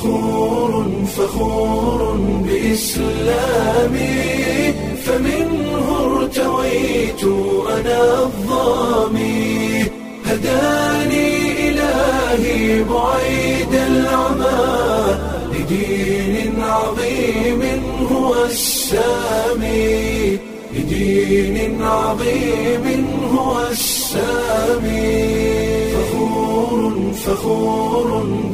فخور فخور بإسلامي فمنه ارتويت أنا الظامي هداني إلهي بعيد العمى لدين عظيم هو السامي لدين عظيم هو السامي فخور فخور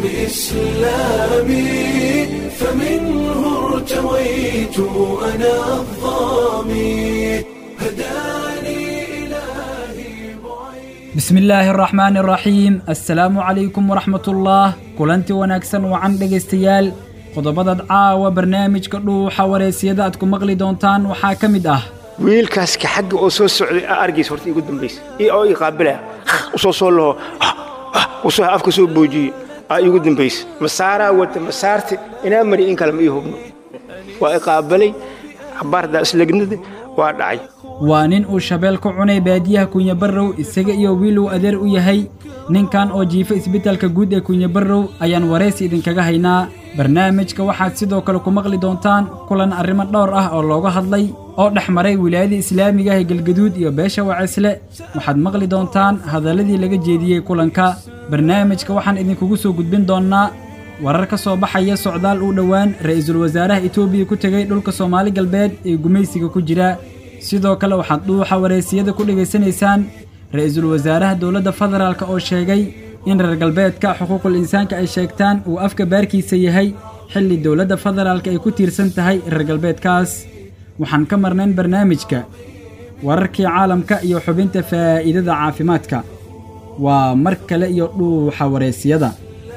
بإسلامي فمنه ارتويت أنا الظامي هداني إلهي بعيد bismi illaahi araxmaani araxiim assalaamu calaykum waraxmatullaah kulanti wanaagsan wacan dhegaystayaal qodobadaad caawa barnaamijka dhuuxa wareysiyada aad ku maqli doontaan waxaa ka mid ah wiilkaaska xagga oo soo socday aa argaysa horta iigu dambaysa io oo ii qaabilaya usoo soo laho usoo afka soo boojiye aa iigu dambaysa masaaraa wata masaarta inaa mari in kale ma ii hubno waa i qaabalay xabaardaa islegnada waa dhacay waa nin uu shabeel ku cunay baadiyaha kunyabarrow isaga iyo wiil uu adeer u yahay ninkan oo jiifa isbitaalka guud ee kunyabarrow ayaan waraysi idinkaga haynaa barnaamijka waxaad sidoo kale ku maqli doontaan kulan arrimo dhowr ah oo looga hadlay oo dhex maray wilaayada islaamiga ah ee galgaduud iyo beesha wacisle waxaad maqli doontaan hadalladii laga jeediyey kulanka barnaamijka waxaan idinkugu soo gudbin doonnaa warar ka soo baxaya socdaal uu dhowaan ra'iisul wasaaraha etoobiya ku tegey dhulka soomaali galbeed ee gumaysiga ku jira sidoo kale waxaad dhuuxa wareysiyada ku dhegaysanaysaan ra'iisul wasaaraha dowladda federaalk oo sheegay in reer galbeedka xuquuqul insaanka ay sheegtaan uu afka baarkiisa yahay xilli dowladda federaalk ay ku tiirsan tahay reer galbeedkaas waxaan ka marnayn barnaamijka wararkii caalamka iyo xubinta faa'iidada caafimaadka waa mar kale iyo dhuuxa wareysiyada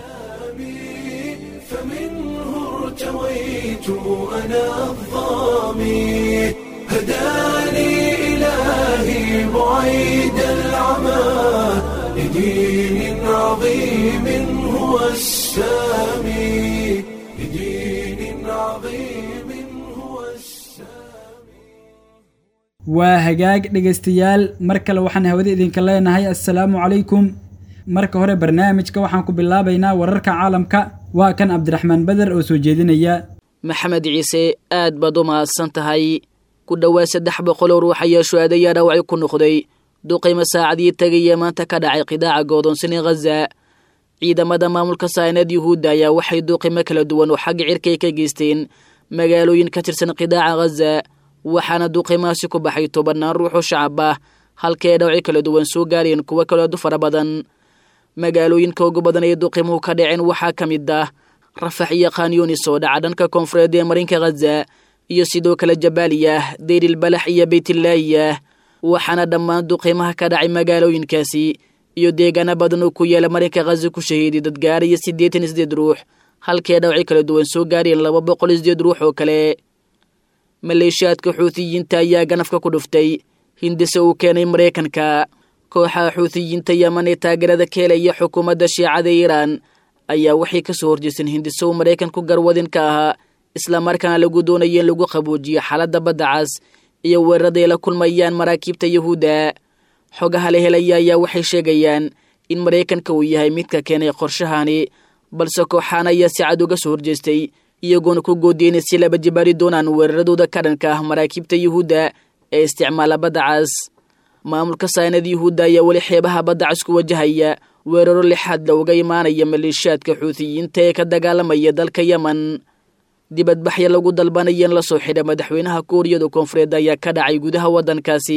فمنه ارتويت أنا الظامي هداني إلهي بعيد العمى لدين عظيم هو السامي لدين عظيم هو السامي waa hagaag dhegaystayaal mar kale waxaan hawada idinka leenahay assalaamu calaykum marka hore barnaamijka waxaan ku bilaabaynaa wararka caalamka waa kan cabdiraxmaan beder oo soo jeedinaya maxamed ciise aad baad u mahadsan tahay ku dhowaad saddex boqol oo ruux ayaa shuhaadayaa dhaawacyo ku noqday duqaymo saacadii tegaya maanta ka dhacay qidaaca go'doonsan ee khaza ciidamada maamulka saynad yuhuudda ayaa waxay duqaymo kala duwan oo xagga cirkay ka geysteen magaalooyin ka tirsan qidaaca khaza waxaana duqaymahaasi ku baxay tobannaan ruux oo shacab ah halkii ay dhawacyo kala duwan soo gaareen kuwo kaloo aad u fara badan magaalooyinka ugu badan ee duqimuhu ka dhaceen waxaa ka mid ah rafax iyo khanyunis oo dhaca dhanka koonfureed ee marinka khaza iyo sidoo kale jabaaliyah deyril balax iyo beytlaayah waxaana dhammaan duqiimaha ka dhacay magaalooyinkaasi iyo deegaano badan oo ku yaala marinka khaza ku shahiiday dad gaaraya siddeetan iyo sideed ruux halkii ay dhawacyo kala duwan soo gaareen laba boqol iyo sideed ruux oo kale maleeshiyaadka xuutiyiinta ayaa ganafka ku dhuftay hindise uu keenay maraykanka kooxaha xuutiyiinta yeman ee taageerada ka helaya xukuumadda shiicada iiraan ayaa waxay ka soo horjeesteen hindise uu maraykanku garwadin ka ahaa islamarkaana lagu doonaya in lagu qaboojiyo xaaladda badda cas iyo weerarada ay la kulmayaan maraakiibta yahuudda xogaha la helaya ayaa waxay sheegayaan in maraykanka uu yahay midka keenay qorshahani balse kooxaan ayaa si cad uga soo horjeestay iyagoona ku goodiyay inay si laba jibaari doonaan weeraradooda ka dhanka ah maraakiibta yuhuudda ee isticmaala badda cas maamulka saynad yuhuudda ayaa weli xeebaha badda cas ku wajahaya weeraro lixaad looga imaanaya maleeshiyaadka xuutiyiinta ee ka dagaalamaya dalka yemen dibadbaxya lagu dalbanaya in la soo xidha madaxweynaha kuuriyada koonfureed ayaa ka dhacay gudaha waddankaasi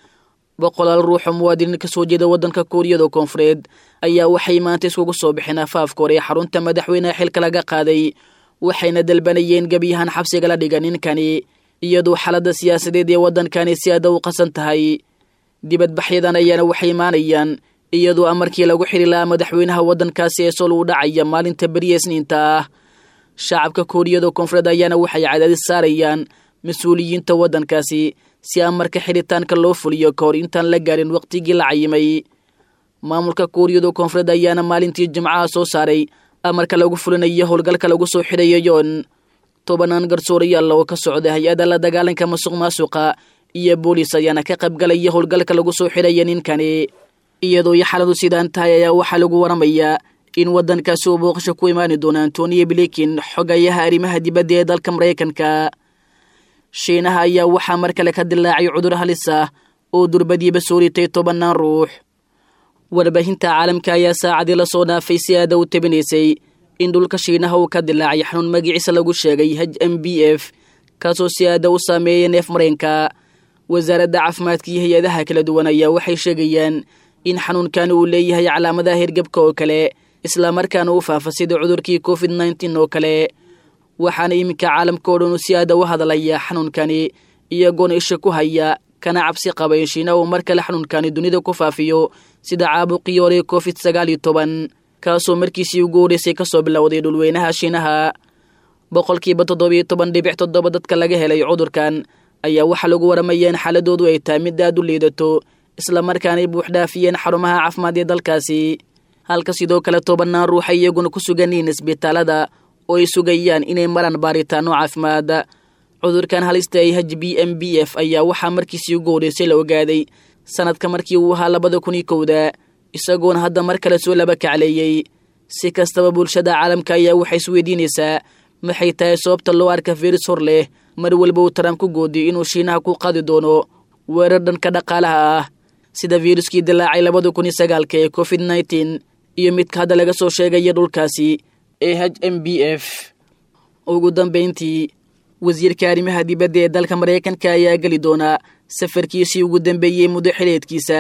boqolaal ruux oo muwaadiniin ka soo jeeda waddanka kuuriyada koonfureed ayaa waxay maanta iskugu soo bixeen afaafka hore ee xarunta madaxweynaha xilka laga qaaday waxayna dalbanayeen gebiyahaan xabsiga la dhiga ninkani iyadoo xaaladda siyaasadeed ee waddankani si aada u qasan tahay dibadbaxyadan ayaana waxay imaanayaan iyadoo amarkii lagu xiri lahaa madaxweynaha waddankaasi ee sol uu dhacaya maalinta beriya isniinta ah shacabka kuuriyada koonfureed ayaana waxay cadaadis saarayaan mas-uuliyiinta waddankaasi si amarka xiritaanka loo fuliyo ka hor intaan la gaarin wakhtigii la cayimay maamulka kuuriyada koonfureed ayaana maalintii jimcaha soo saaray amarka lagu fulinayo howlgalka lagu soo xidhayo yoon tobanaan garsoorayaal oo ka socda hay-adda la dagaalanka masuq maasuqa iyo booliis ayaana ka qaybgalaya howlgalka lagu soo xidhaya ninkani iyadoo iyo xaladu sidaan tahay ayaa waxaa lagu waramayaa in waddankaasi uu booqasho ku imaani doono antoniyo blinkin xogayaha arrimaha dibadda ee dalka maraykanka shiinaha ayaa waxaa mar kale ka dilaacay cudur halis ah oo durbadiiba soo ritay tobannaan ruux warbaahinta caalamka ayaa saacadii la soo dhaafay si aada u tabinaysay in dhulka shiinaha uu ka dilaacay xanuun magaciisa lagu sheegay h m b f kaasoo si aada u saameeyay neef mareenka wasaaradda caafimaadka iyo hay-adaha kala duwan ayaa waxay sheegayaan in xanuunkan uu leeyahay calaamadaha hirgabka oo kale islamarkaana u faafa sida cudurkii covid nneteen oo kale waxaana iminka caalamka oo dhan uu si aada u hadlaya xanuunkani iyagoona isha ku haya kana cabsi qaba in shiina uu mar kale xanuunkani dunida ku faafiyo sida caabuqii hore covid sagaal iyo toban kaasoo markiisii ugu horeysay kasoo bilowday dhulweynaha shiinaha boqolkiiba toddobiyo toban dhibic toddoba dadka laga helay cudurkan ayaa waxaa lagu waramaya in xaaladoodu ay tahay mid aad u liidato islamarkaanay buuxdhaafiyeen xarumaha caafimaad ee dalkaasi halka sidoo kale tobannaan ruux ay iyaguna ku sugan yihiin isbitaalada oo ay sugayaan inay maraan baaritaano caafimaad cudurkan halista ay h b m b f ayaa waxaa markiisii ugu horeysay la ogaaday sanadka markii uu ahaa labada kun iyo kowda isagoona hadda mar kale soo laba kacleeyey si kastaba bulshada caalamka ayaa waxay isweydiinaysaa maxay tahay sababta loo arka firis hor leh mar walba uu trump ku goodiyo inuu shiinaha ku qaadi doono weerar dhanka dhaqaalaha ah sida firuskii dilaacay labada kun iyo sagaalka ee covid nneteen iyo midka hadda laga soo sheegaya dhulkaasi ee h m b f ugu dambayntii wasiirka arrimaha dibadda ee dalka maraykanka ayaa geli doonaa safarkiisii ugu dambeeyey muddo xileedkiisa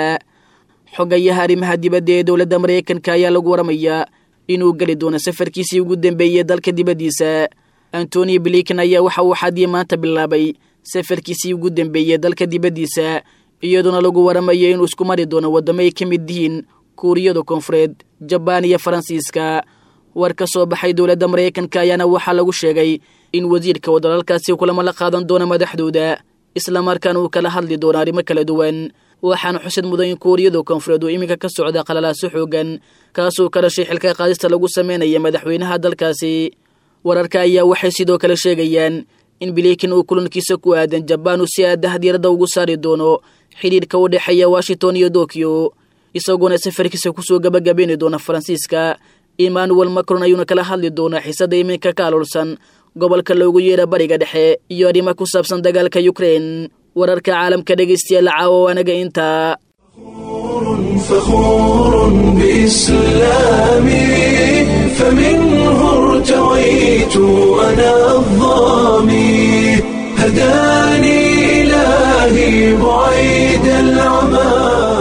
xogayaha arrimaha dibadda ee dowladda maraykanka ayaa lagu waramayaa inuu geli doono safarkiisii ugu dambeeyey dalka dibaddiisa antoni blinken ayaa waxa uu xadii maanta bilaabay safarkiisii ugu dambeeyey dalka dibaddiisa iyadoona lagu waramayo inuu isku mari doono waddamo ay ka mid yihiin kuuriyada koonfureed jabaan iyo faransiiska war ka soo baxay dowladda maraykanka ayaana waxaa lagu sheegay in wasiirka uu dalalkaasi kulamo la qaadan doono madaxdooda islamarkaana uu kala hadli doono arrimo kala duwan waxaana xusid mudan in kuuriyada koonfureed uu iminka ka socda qalalaaso xoogan kaasoo ka dhashay xilka qaadista lagu sameynaya madaxweynaha dalkaasi wararka ayaa waxay sidoo kale sheegayaan in bilikin uu kulankiisa ku aadan jabaan uu si aadaha diiradda ugu saari doono xidhiidhka u dhexeeya washington iyo tokyo isagoona safarkiisa kusoo gabagabayni doona faransiiska emmanuel macron ayuuna kala hadli doonaa xiisada iminka ka aloolsan gobolka loogu yeera bariga dhexe iyo arrimo ku saabsan dagaalka ukrein wararka caalamka dhegaystayaal caawo anaga intaa فخور بإسلامي فمنه ارتويت أنا الظامي هداني إلهي بعيد العمى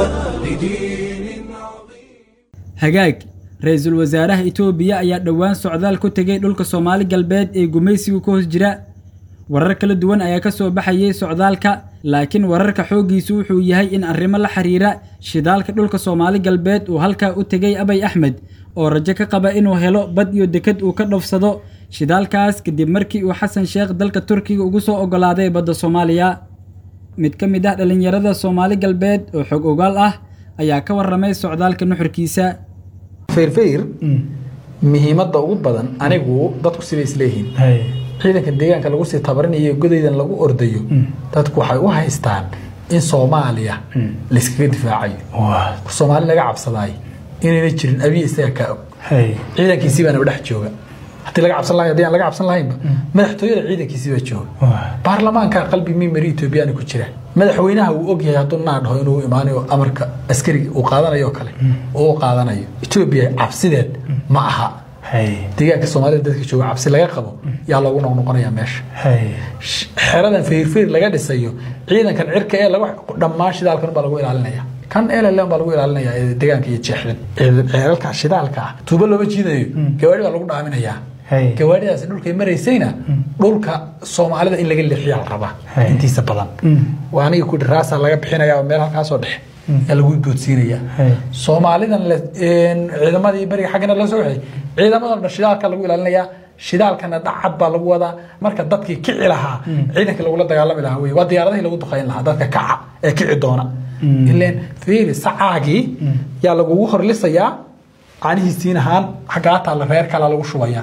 لدين عظيم hagaag ra-iisul wasaaraha itoobiya ayaa dhowaan socdaal ku tegay dhulka soomaali galbeed ee gumaysiga ku hoos jira warar kala duwan ayaa ka soo baxayay socdaalka laakiin wararka xooggiisu wuxuu yahay in arrimo la xiriira shidaalka dhulka soomaali galbeed uu halkaa u tegay abay axmed oo rajo ka qaba inuu helo bad iyo deked uu ka dhofsado shidaalkaas kadib markii uu xasan sheekh dalka turkiga ugu soo oggolaaday badda soomaaliya mid ka mid ah dhallinyarada soomaali galbeed oo xog ogaal ah ayaa ka warramay socdaalka nuxurkiisa feyrfeyr muhiimadda ugu badan anigu dadku sibay isleeyihiin ciidanka deegaanka lagu sii tabarinayo godaydan lagu ordayo dadku waxay u haystaan in soomaaliya layskaga difaacayo soomaali laga cabsadaay inayna jirin abiya isaga kaa og ciidankiisii baana dhex jooga haddii laga cabsan lahay haddii aan laga cabsan lahaynba madaxtooyada ciidankiisii baa jooga baarlamaanka qalbi mimari etoobiyana ku jira madaxweynaha uu ogyahay hadduu naa dhaho inuu imaanayo amarka askariga uu qaadanayo oo kale oo u qaadanayo etoobiya cabsideed ma aha deegaanka soomaalida dadka jooga cabsi laga qabo yaa loogu noqnoqonaya meesha xeradan feyrfeyr laga dhisayo ciidankan cirka ee laga dhammaan shidaalkan baa lagu ilaalinaya kan LLM baa lagu ilaalinaya ee deegaanka iyo jeexdan ceelalka shidaalka ah tuubo looma jiidayo gawaari baa lagu dhaaminayaa gawaaridaasi dhulkay maraysayna dhulka soomaalida in laga leexiyaa la rabaa intiisa badan waa aniga ku dhiraasa laga bixinaya oo meel halkaasoo dhexe ee lagu boodsiinaya soomaalidan ciidamadii beriga xaggana la soo waxay ciidamadan dhan shidaalka lagu ilaalinayaa shidaalkana dhacad baa lagu wadaa marka dadkii kici lahaa ciidankii lagula dagaalami lahaa wey waa diyaaradihii lagu duqayn lahaa dadka kaca ee kici doona ileen fiiri sacaagii yaa lagugu horlisayaa caanihiisiin ahaan xaggaataa la reer kala lagu shubayaa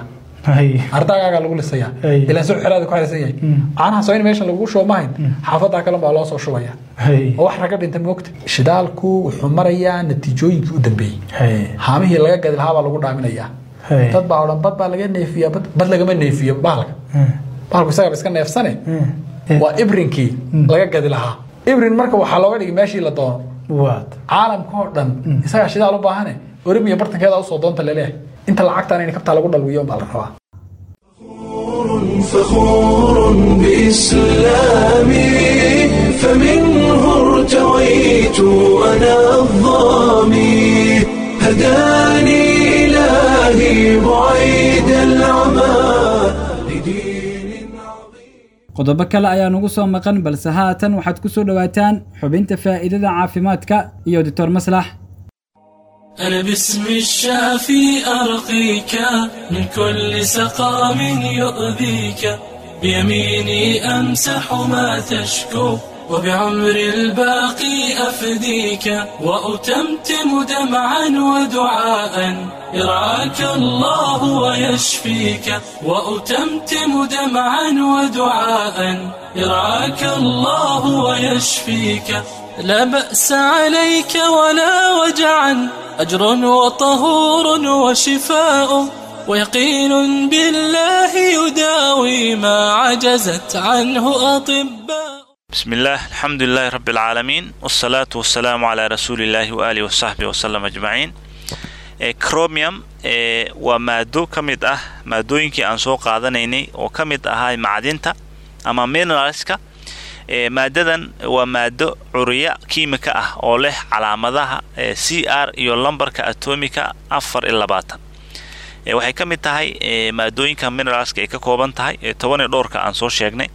ardaagaagaa lagu lisaya Ay. ilaan soo xeraada ku xeraysan yahay caanaha soo in meeshan lagu shubo mahayn xaafadaa kale baa loo soo shubaya oo wax raga dhinta moogta shidaalku wuxuu marayaa natiijooyinkii u dambeeyey haamihii laga gadi lahaa baa lagu dhaaminayaa Hey. dad baa odhan bad baa laga neefiya bad bad lagama neefiyo bahalka bahalku isaga iska neefsane waa ibrinkii laga gadi lahaa ibrin marka waxaa looga dhigay meeshii la doono waad caalamka oo dhan isagaa shidaal u baahane orimiya bartankeeda usoo doonta laleeyahay inta lacagtaan in kabtaa lagu dhalwiyo baa la rabaa فخور بإسلامي فمنه ارتويت أنا الظامي هداني إلهي بعيد العمى لدين عظيم qodobo kale ayaa nugu soo maqan balse haatan waxaad ku soo dhowaataan xubinta faa'iidada caafimaadka iyo doctor maslax أنا باسم الشافي أرقيك من كل سقام يؤذيك بيميني أمسح ما تشكو وبعمر الباقي أفديك وأتمتم دمعا ودعاء يرعاك الله ويشفيك وأتمتم دمعا ودعاء يرعاك الله ويشفيك لا بأس عليك ولا وجعا أجر وطهور وشفاء ويقين بالله يداوي ما عجزت عنه أطباء بسم الله الحمد لله رب العالمين والصلاة والسلام على رسول الله وآله وصحبه وسلم أجمعين ee chromium ee waa maado ka mid ah maadooyinkii aan soo qaadanaynay oo ka mid ahaa macdinta ama mineralska ee maadadan waa maado curiya kiimika ah oo leh calaamadaha ee c r iyo lambarka atomika afar iyo labaatan ee waxay ka mid tahay ee maadooyinka mineralska ay ka kooban tahay ee toban iyo dhowrka aan soo sheegnay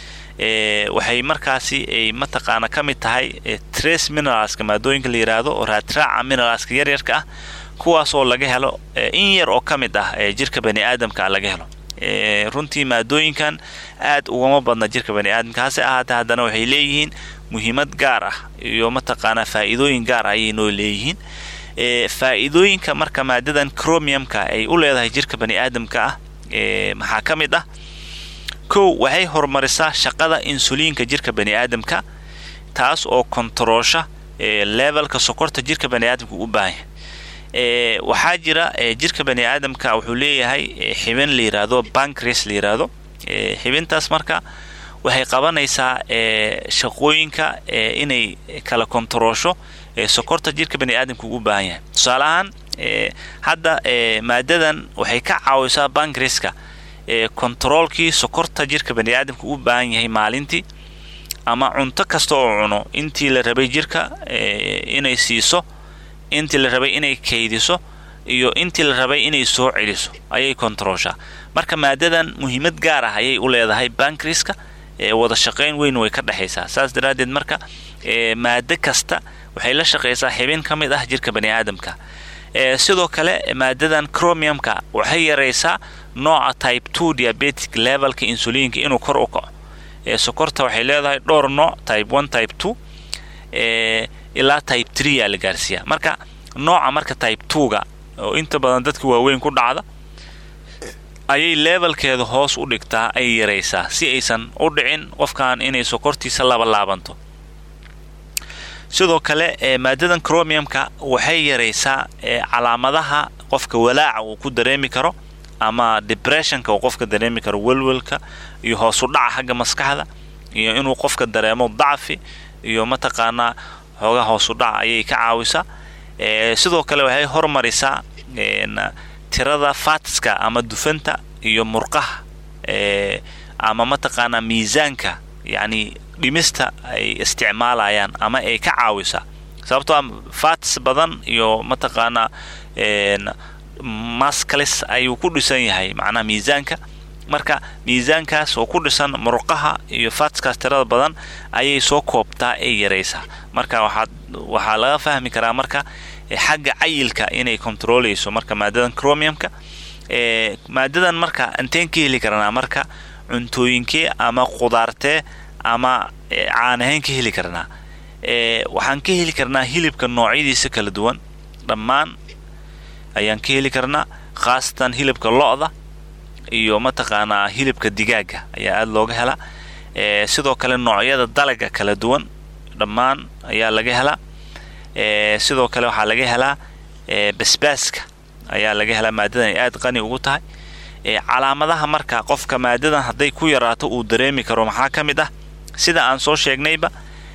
ee waxay markaasi ay mataqaana ka mid tahay ee trace mineralska maadooyinka la yiraahdo oo raadraaca mineralska yaryarka ah kuwaas oo laga helo ee in yar oo ka mid ah ee jirka bani aadamka laga helo ee runtii maadooyinkan aad ugama badna jirka bani aadamka hase ahaatee haddana waxay leeyihiin muhiimad gaar ah iyo mataqaanaa faa'iidooyin gaar ah ayay noo leeyihiin ee faa'iidooyinka marka maadadan chromiumka ay u leedahay jirka bani aadamka ah ee maxaa ka mid ah kow waxay horumarisaa shaqada insuliinka jirka bani aadamka taas oo kontaroosha ee levelka sokorta jirka bani aadamka u baahan yahay ee waxaa jira ee jirka bani aadamka wuxuu leeyahay ee xibin la yiraahdo pancreas la yiraahdo ee xibintaas marka waxay qabanaysaa ee shaqooyinka ee inay kala kontaroosho ee sokorta jirka bani aadamka u baahan yahay tusaale ahaan ee hadda ee maadadan waxay ka caawisaa pancreaska ee kontaroolkii sokorta jirka bani aadamka u baahan yahay maalintii ama cunto kasta oo cuno intii la rabay jirka ee inay siiso intii la rabay inay kaydiso iyo intii la rabay inay soo celiso ayay kontarooshaa marka maadadan muhiimad gaar ah ayay u leedahay bankriska ee wada shaqayn weyn way ka dhexaysaa saas daraaddeed marka ee maado kasta waxay la shaqaysaa xibin ka mid ah jirka bani aadamka ee sidoo kale maadadan chromiumka waxay yaraysaa nooca type two diabetic levelka insuliinka inuu kor u kaco ee sokorta waxay leedahay dhowr nooc type one type two ee ilaa type tree yaa la gaarsiiyaa marka nooca marka type two-ga oo inta badan dadka waaweyn ku dhacda ayay levelkeeda hoos u dhigtaa ay yaraysaa si aysan u dhicin qofkan inay sokortiisa laba laabanto sidoo kale ee maadadan chromiumka waxay yaraysaa ee calaamadaha qofka walaaca uu ku dareemi karo ama depressionka uu qofka dareemi karo welwelka iyo hoos u dhaca xagga maskaxda iyo inuu qofka dareemo dacfi iyo mataqaanaa xoogaa hoos u dhaca ayay ka caawisaa ee sidoo kale waxay hormarisaa tirada fatska ama dufanta iyo murqaha ee ama mataqaanaa miisaanka yacni dhimista ay isticmaalayaan ama ay ka caawisaa sababtoo a fats badan iyo mataqaanaa mascalis ayuu ku dhisan yahay macnaha miisaanka marka miisaankaas oo ku dhisan murqaha iyo fatskaas tirada badan ayay soo koobtaa ay yaraysaa marka waxaad waxaa laga fahmi karaa marka xagga cayilka inay controleyso marka maadadan chromiumka ee maadadan marka inteen ka heli karnaa marka cuntooyinkee ama qudaartee ama caanahayn ka heli karnaa ee waxaan ka heli karnaa hilibka noocyadiisa kala duwan dhammaan ayaan ka heli karnaa khaasatan hilibka lo-da iyo mataqaanaa hilibka digaaga ayaa aada looga helaa sidoo kale noocyada dalaga kala duwan dhammaan ayaa laga helaa sidoo kale waxaa laga helaa basbaaska ayaa laga helaa maadadan ay aada qani ugu tahay calaamadaha marka qofka maadadan hadday ku yaraato uu dareemi karo maxaa ka mid ah sida aan soo sheegnayba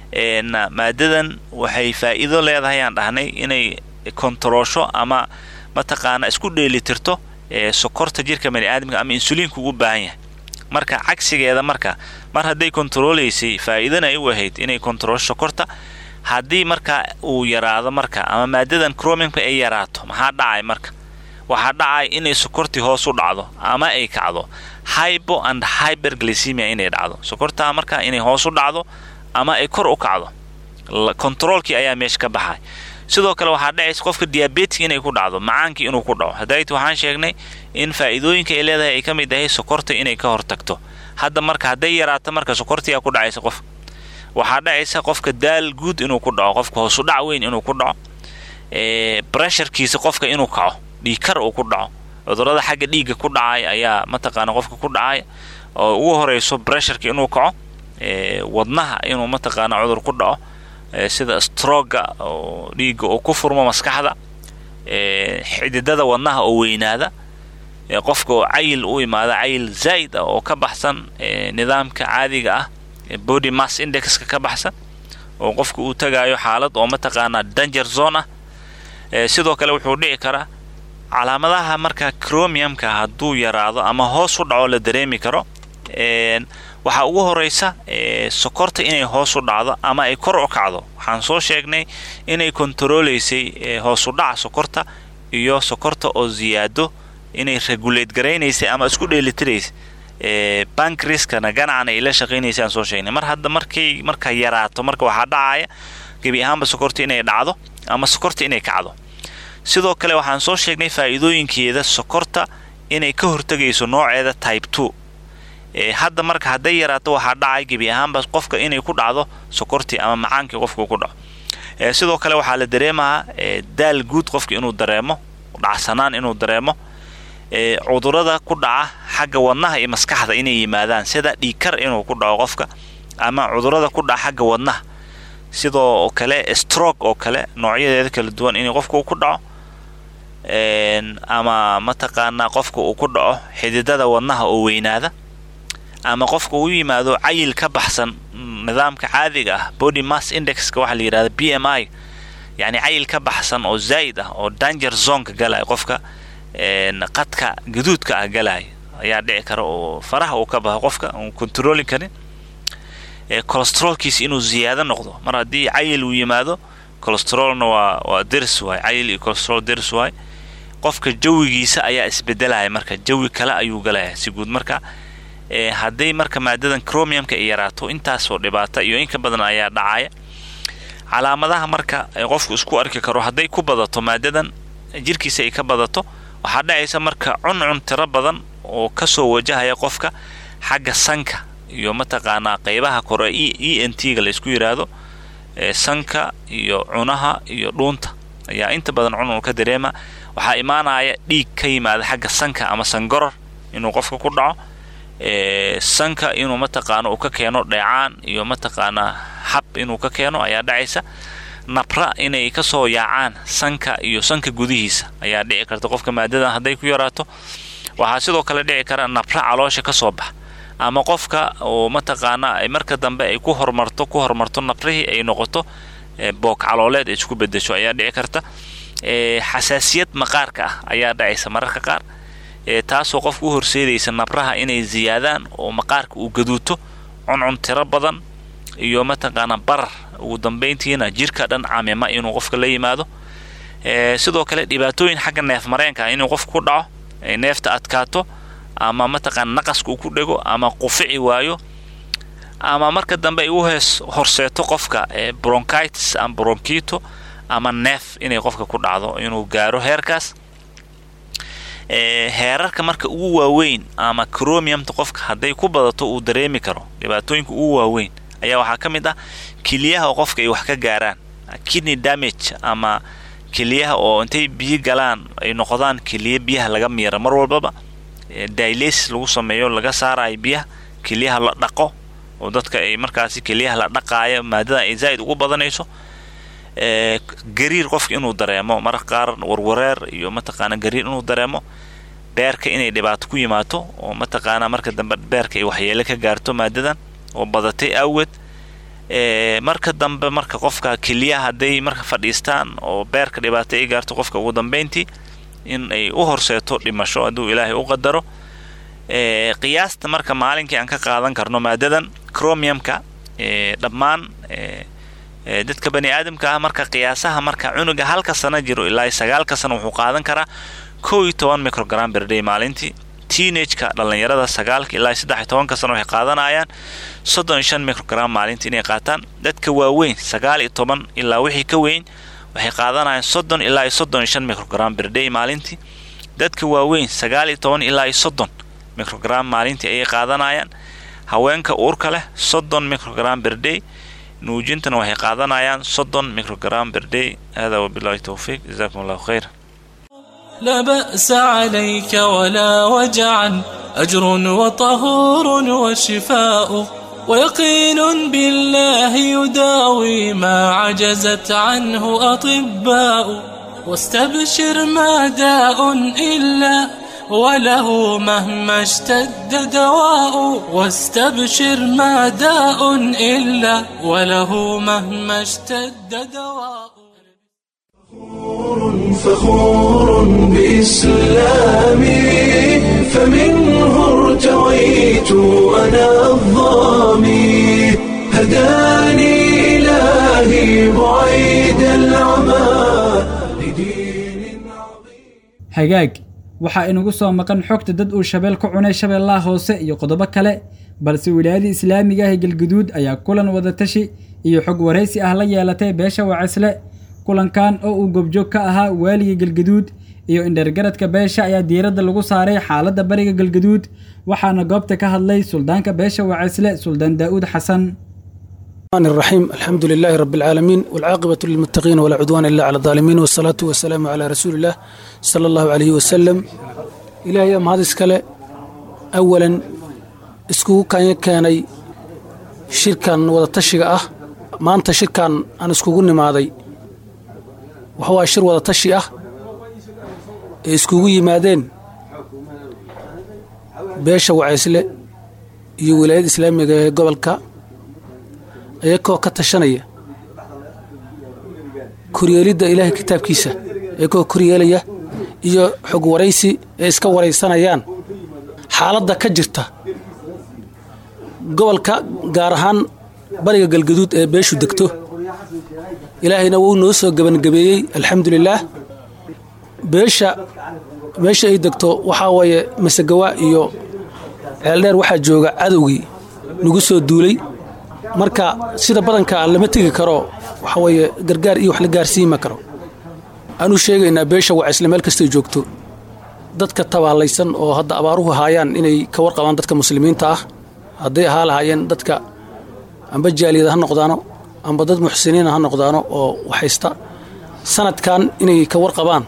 maadadan waxay faa'iido leedahay aan dhahnay inay kontaroosho ama mataqaana isku dheelitirto sokorta jirka bani aadamka ama insuliinka ugu baahan yahay marka cagsigeeda marka mar hadday kontaroolaysay faa'iidana ay u ahayd inay kontaroosho sokorta haddii marka uu yaraado marka ama maadadan cromimka ay yaraato maxaa dhacay marka waxaa dhacay inay sokortii hoos u dhacdo ama ay kacdo hybo and hyberglycemia inay dhacdo sokortaa marka inay hoos u dhacdo ama ay kor u kacdo kontaroolkii ayaa meesha ka baxay sidoo kale waxaa dhacaysa qofka diabetic inay ku dhacdo macaankii inuu ku dhaco hadayt waxaan sheegnay in faa'iidooyinka ay leedahay ay ka mid ahay sokorta inay ka hortagto hadda marka hadday yaraato marka sokortiyaa ku dhacaysa qof waxaa dhacaysa qofka daal guud inuu ku dhaco qofka hoosudhac weyn inuu ku dhaco bresharkiisa qofka inuu kaco dhiigkar uu ku dhaco cudurada xagga dhiigga ku dhacay ayaa mataqaana qofka ku dhacay oo ugu horeyso bresharka inuu kaco wadnaha inuu mataqaana cudur ku dhaco sida stroga oo dhiigga uu ku furmo maskaxda xididada wadnaha oo weynaada qofka oo cayil u imaada cayil zaa'id ah oo ka baxsan nidaamka caadiga ah body mass indexka ka baxsan oo qofka uu tagaayo xaalad oo mataqaanaa danger zone ah sidoo kale wuxuu dhici karaa calaamadaha marka cromiumka hadduu yaraado ama hoos u dhaco la dareemi karo waxaa ugu horeysa sokorta inay hoos u dhacdo ama ay kor u kacdo waxaan soo sheegnay inay kontaroolaysay hoos u dhaca sokorta iyo sokorta oo ziyaado inay regulate garaynaysay ama isku dheelitiraysay bankriskana ganacana ay la shaqaynaysay aan soo sheegnay mar hadda markay marka yaraato marka waxaa dhacaya gebi ahaanba sokorta inay dhacdo ama sokorta inay kacdo sidoo kale waxaan soo sheegnay faa'iidooyinkeeda sokorta inay ka hortegayso nooceeda type two hadda marka hadday yaraato waxaa dhacay gebi ahaanba qofka inay ku dhacdo sokortii ama macaankii qofka ku dhaco sidoo kale waxaa la dareemahaa daal guud qofka inuu dareemo dhacsanaan inuu dareemo cudurada ku dhaca xagga wadnaha iyo maskaxda inay yimaadaan sida dhiigkar inuu ku dhaco qofka ama cudurada ku dhaca xagga wadnaha sidoo kale stroke oo kale noocyadeeda kala duwan inay qofka uu ku dhaco ama mataqaanaa qofka uu ku dhaco xididada wadnaha oo weynaada ama qofka uu yimaado cayil ka baxsan nidaamka caadiga ah body mass indexka waxaa la yidhahda b m i yacni cayil ka baxsan oo zaa'id ah oo danger zoneka galaya qofka qadka gaduudka ah galaya ayaa dhici kara oo faraha uu ka baxo qofka uun controlin karin colostrolkiisa inuu ziyaado noqdo mar haddii cayil uu yimaado colostrolna waa waa dirs waay cayil iyo colostrol dirs waay qofka jawigiisa ayaa isbedelaya marka jawi kale ayuu galaya si guud marka hadday marka maadadan cromiumka ay yaraato intaasoo dhibaata iyo inka badan ayaa dhacaya calaamadaha marka qofku isku arki karo hadday ku badato maadadan jirkiisa ay ka badato waxaa dhacaysa marka cuncun tiro badan oo kasoo wajahaya qofka xagga sanka iyo mataqaanaa qeybaha kore e n t ga la isku yidhaahdo sanka iyo cunaha iyo dhuunta ayaa inta badan cuncun ka dareema waxaa imaanaya dhiig ka yimaada xagga sanka ama sangoror inuu qofka ku dhaco sanka inuu mataqaano uu ka keeno dheecaan iyo mataqaanaa hab inuu ka keeno ayaa dhacaysa nabra inay kasoo yaacaan sanka iyo sanka gudihiisa ayaa dhici karta qofka maadadan hadday ku yaraato waxaa sidoo kale dhici kara nabra caloosha kasoo bax ama qofka oo mataqaana marka dambe ay ku hormarto ku hormarto nabrihii ay noqoto boog calooleed ay isku bedesho ayaa dhici karta xasaasiyad maqaarka ah ayaa dhacaysa mararka qaar taasoo qofka u horseedaysa nabraha inay ziyaadaan oo maqaarka uu gaduuto cuncun tiro badan iyo mataqaana barar ugu dambayntiina jirka dhan camima inuu qofka la yimaado sidoo kale dhibaatooyin xagga neef mareenka ah inuu qofka ku dhaco neefta adkaato ama mataqaana naqaska uu ku dhego ama qufici waayo ama marka dambe ay u hees horseeto qofka bronchitis ama bronchito ama neef inay qofka ku dhacdo inuu gaaro heerkaas heerarka marka ugu waaweyn ama cromiumta qofka hadday ku badato uu dareemi karo dhibaatooyinka ugu waaweyn ayaa waxaa ka mid ah keliyaha oo qofka ay wax ka gaaraan kidney damage ama keliyaha oo intay biyo galaan ay noqdaan keliya biyaha laga miira mar walbaba dialysis lagu sameeyo laga saarayo biyaha keliyaha la dhaqo oo dadka ay markaasi keliyaha la dhaqaayo maadada ay zaa'id ugu badanayso gariir qofka inuu dareemo mararka qaar warwareer iyo mataqaana gariir inuu dareemo beerka inay dhibaato ku yimaato oo mataqaana marka dambe beerka ay waxyeelo ka gaarto maadadan oo badatay awgeed marka dambe marka qofka keliyaha hadday marka fadhiistaan oo beerka dhibaato ay gaarto qofka ugu dambeyntii in ay u horseeto dhimasho hadduu ilaahay u qadaro qiyaasta marka maalinkii aan ka qaadan karno maadadan cromiumka dhammaan dadka bani aadamka ah marka qiyaasaha marka cunuga halka sano jiro ilaa sagaalka sano wuxuu qaadan karaa kow iyo toban microgram berday maalintii teenageka dhallinyarada sagaalka ilaa saddex iyo tobanka sano waxay qaadanayaan soddon iyo shan microgram maalintii inay qaataan dadka waaweyn sagaal iyo toban ilaa wixii ka weyn waxay qaadanayaan soddon ilaa iyo soddon iyo shan microgram berday maalintii dadka waaweyn sagaal iyo toban ilaa iyo soddon microgram maalintii ayay qaadanayaan haweenka uurka leh soddon microgram berday nuujintana waxay qaadanayaan soddon microgram berday hada wabillahi towfiiq jazakum allahu khayra لا بأس عليك ولا وجعا أجر وطهور وشفاء ويقين بالله يداوي ما عجزت عنه أطباء واستبشر ما داء إلا وله مهما اشتد دواء واستبشر ما داء إلا وله مهما اشتد دواء فخور بإسلامي فمنه ارتويت أنا الظامي هداني إلهي بعيد العمى لدين عظيم hagaag waxaa inagu soo maqan xogta dad uu shabeel ku cunay shabeellaha hoose iyo qodobo kale balse wilaayada islaamiga ah ee galguduud ayaa kulan wadatashi iyo xog waraysi ah la yeelatay beesha wacisle kulankan oo uu gobjoog ka ahaa waaliga galgaduud iyo indhergaradka beesha ayaa diiradda lagu saaray xaaladda bariga galgaduud waxaana goobta ka hadlay suldaanka beesha wacisle suldaan daa'uud xasan الرحمن الرحيم الحمد لله رب العالمين والعاقبة للمتقين ولا عدوان إلا على الظالمين والصلاة والسلام على رسول الله صلى الله عليه وسلم إلهي أم هذا اسكالي أولا اسكو كان يكاني شركا وضتشيغ أه ما أنت شركا أنا اسكو قلني ماذي وهو شر وضتشي أه اسكو يمادين بيشا وعيسلي iyo wilaayada islaamiga ee gobolka iyakoo ka tashanaya koryeelidda ilaahay kitaabkiisa iyakoo koryeelaya iyo xog waraysi ee iska waraysanayaan xaaladda ka jirta gobolka gaar ahaan bariga galgaduud ee beeshu degto ilaahayna wuu noo soo gebangabeeyey alxamdulilaah beesha meesha ay degto waxaa waaye masegawa iyo ceeldheer waxaa jooga cadowgii nagu soo duulay marka sida badanka lama tegi karo waxa weeye gargaar iyo wax la gaarsiima karo aanu sheegaynaa beesha wacisle meel kastay joogto dadka tabaalaysan oo hadda abaaruhu haayaan inay ka warqabaan dadka muslimiinta ah hadday ahaa lahaayeen dadka amba jaaliyada ha noqdaano amba dad muxsiniina ha noqdaano oo waxaysta sanadkan inay ka warqabaan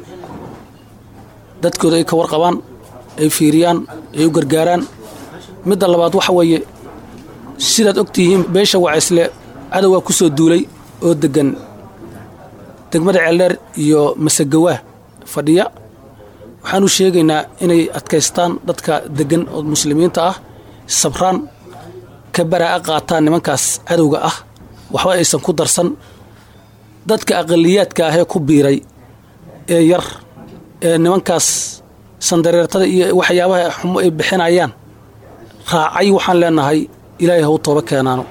dadkooda ay ka warqabaan ay fiiriyaan ay u gargaaraan midda labaad waxa weeye sidaad ogtihiin beesha wacisle cadowgaa ku soo duulay oo deggan degmada ceeldheer iyo masagawaa fadhiya waxaanu sheegaynaa inay adkaystaan dadka deggan oo muslimiinta ah sabraan ka baraa'a qaataan nimankaas cadowga ah waxba aysan ku darsan dadka aqaliyaadka ahee ku biiray ee yar ee nimankaas sandareertada iyo waxyaabaha xumo ay bixinayaan raacay waxaan leenahay ilaahay haw tooba keenaano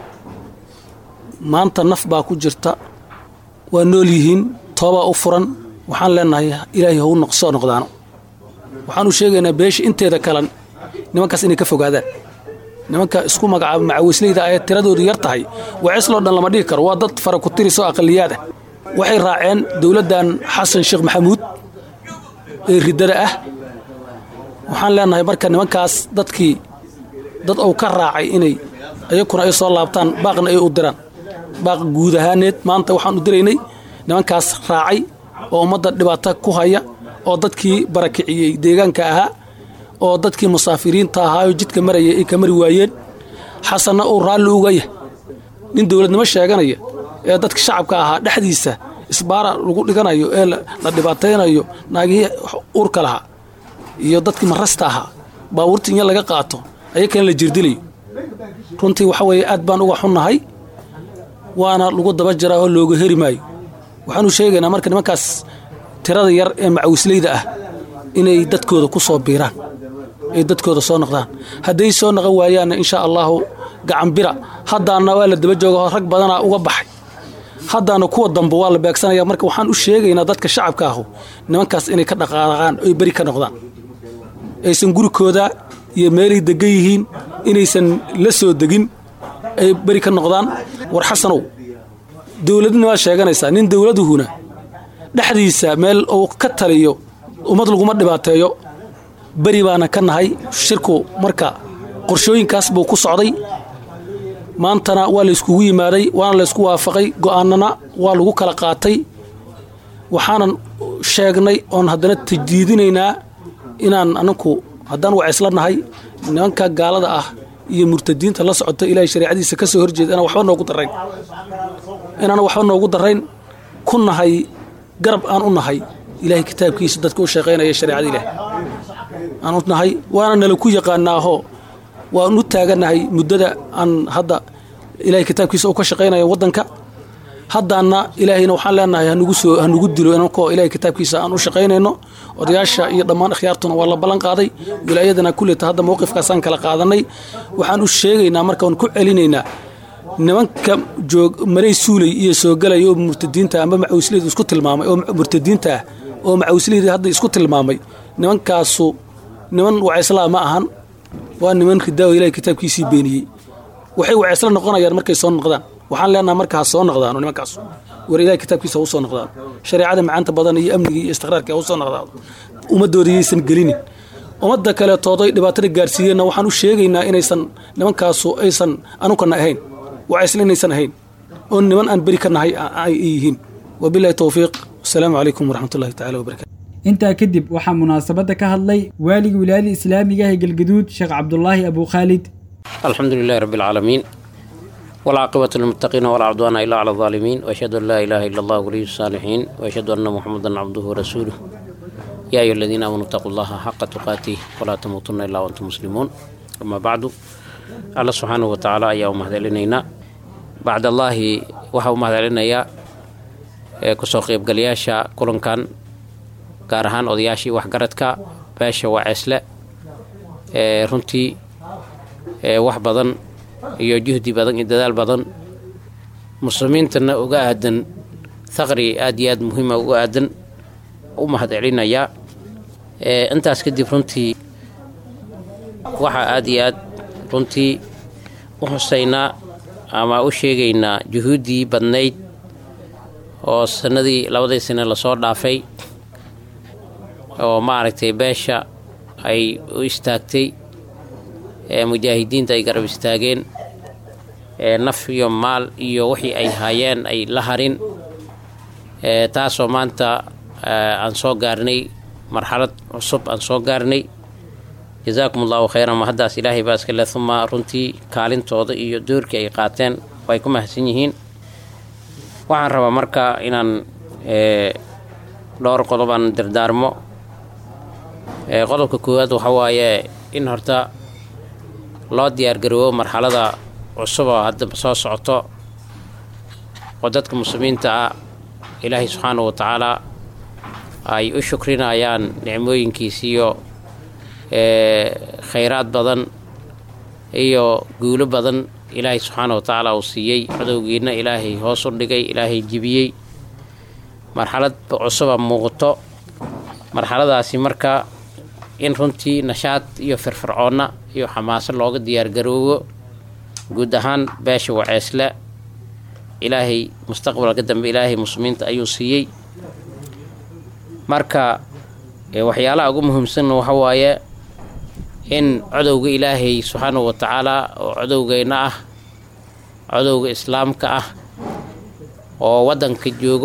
maanta naf baa ku jirta waa nool yihiin toobaa u furan waxaan leenahay ilaahay haw soo noqdaano waxaanu sheegaynaa beesha inteeda kalan nimankaas inay ka fogaadaan nimanka isku magacaaba macawisleyda ayee tiradoodu yar tahay wacisloo dhan lama dhihi karo waa dad fara ku tirisoo aqaliyaad ah waxay raaceen dowladdan xasan sheekh maxamuud ee riddada ah waxaan leenahay marka nimankaas dadkii dad uu ka raacay inay ayakuna ay soo laabtaan baaqna ay u diraan baaq guud ahaaneed maanta waxaan u diraynay nimankaas raacay oo ummadda dhibaato ku haya oo dadkii barakiciyey deegaanka ahaa oo dadkii musaafiriinta ahaa oo jidka maraya ay ka mari waayeen xasanna uu raalli uga yahay nin dowladnimo sheeganaya ee dadka shacabka ahaa dhexdiisa isbaara lagu dhiganayo ee la dhibaataynayo naagihii uurka lahaa iyo dadkii marasta ahaa baabuurta in laga qaato ayakana la jirdilayo runtii waxa weeye aad baan uga xunnahay waana lagu daba jiraa oo looga heri maayo waxaanu sheegaynaa marka nimankaas tirada yar ee macawisleyda ah inay dadkooda ku soo biiraan ay dadkooda soo noqdaan hadday soo noqon waayaanna insha allaahu gacanbira haddaana waa la daba jooga rag badanaa uga baxay haddaana kuwa dambe waa la beegsanaya marka waxaan u sheegaynaa dadka shacabka ahu nimankaas inay ka dhaqaaqaan oy beri ka noqdaan aysan gurikooda iyo meelay degan yihiin inaysan la soo degin ay beri ka noqdaan war xasanow dowladna waa sheeganaysaa nin dowladuhuna dhexdiisa meel uu ka taliyo ummad laguma dhibaateeyo beri baana ka nahay shirku marka qorshooyinkaas buu ku socday maantana waa layskugu yimaaday waana laysku waafaqay go'aanana waa lagu kala qaatay waxaanan sheegnay oon haddana tajdiidinaynaa inaan anaku haddaan wacaysla nahay nimanka gaalada ah iyo murtadiinta la socota ilaahay shareecadiisa ka soo horjeeda inaan waxba noogu darayn inaan waxba noogu darayn ku nahay garab aan u nahay ilaahay kitaabkiisa dadka u shaqaynaya shareecada ilaah aan u nahay waana nala ku yaqaanaaho waan u taagannahay muddada aan hadda ilahay kitaabkiisa u ka shaqaynaya waddanka haddaana ilaahayna waxaan leenahay hanugu soo hanugu dilo inankoo ilahay kitaabkiisa aan u shaqaynayno odayaasha iyo dhammaan akhyaartuna waa la ballan qaaday wilaayadana kulleta hadda mowqifkaasaan kala qaadanay waxaan u sheegaynaa marka waan ku celinaynaa nimanka joog maray suulay iyo soo galaya oo murtadiinta amba macawisleyda isku tilmaamay oo murtadiinta ah oo macawisleyda hadda isku tilmaamay nimankaasu niman wacaysla ma ahan waa niman ridaawo ilahay kitaabkiisii beeniyey waxay wacaysla noqonayaan markay soo noqdaan waxaan leenaha marka ha soo noqdaano nimankaas war ilahay kitaabkiisa ha u soo noqdaan shareecada macaanta badan iyo amniga iyo istiqraarka ha u soo noqdaan ummadooda yaysan gelinin ummadda kaleetooday dhibaatada gaarsiiyeenna waxaan u sheegaynaa inaysan nimankaasu aysan anukana ahayn wacaysla inaysan ahayn oo niman aan beri ka nahay ay yihiin wabilahi towfiiq wasalaamu calaykum waraxmatullahi tacala wabarakatu intaa kadib waxaa munaasabadda ka hadlay waaligii wilaayada islaamiga ah ee galgaduud sheekh cabdulaahi abu khaalid الحمد لله رب العالمين والعاقبة للمتقين ولا عدوان إلا على الظالمين وأشهد أن لا إله إلا الله ولي الصالحين وأشهد أن محمدا عبده ورسوله يا أيها الذين آمنوا اتقوا الله حق تقاته ولا تموتن إلا وأنتم مسلمون أما بعد الله سبحانه وتعالى يا أمهد لنا بعد الله وحو مهد لنا يا كسو قيب قلياشا كلن كان gaar odayaashii waxgaradka beesha waa ceesle runtii wax badan iyo juhdi badan iyo dadaal badan muslimiintana uga aadan thaqri aad iyo aad muhiima uga aadan u mahad celinayaa intaas kadib runtii waxaa aad iyo aad runtii u xusaynaa ama u sheegaynaa juhuuddii badnayd oo sanadii labadii sane lasoo dhaafay oo maaragtay beesha ay u istaagtay mujaahidiinta ay garab istaageen naf iyo maal iyo wixii ay haayeen ay la harin taasoo maanta aan soo gaarnay marxalad cusub aan soo gaarnay jazaakum allahu khayran ma haddaas ilaahay baa iska le uma runtii kaalintooda iyo doorkii ay qaateen way ku mahadsan yihiin waxaan rabaa marka inaan dhowr qodobaan dardaarmo qodobka koowaad waxa waaye in horta loo diyaargaroobo marxalada cusub oo hadda soo socoto oo dadka muslimiinta ah ilaahay subxaanahu wa tacaalaa ay u shukrinayaan nicmooyinkiisiiyo khayraad badan iyo guulo badan ilaahay subxaana wa tacaala uu siiyey cadowgiina ilaahay hoos u dhigay ilaahay jibiyey marxalad cusuba muuqato marxaladaasi marka in runtii nashaad iyo firfircoonna iyo xamaaso looga diyaargaroobo guud ahaan beesha waceesle ilaahay mustaqbalka dambe ilaahay muslimiinta ayuu siiyey marka waxyaalaha ugu muhiimsanna waxa waaye in codowga ilaahay subxaanahu wa tacaalaa oo codowgeenna ah codowga islaamka ah oo waddanka joogo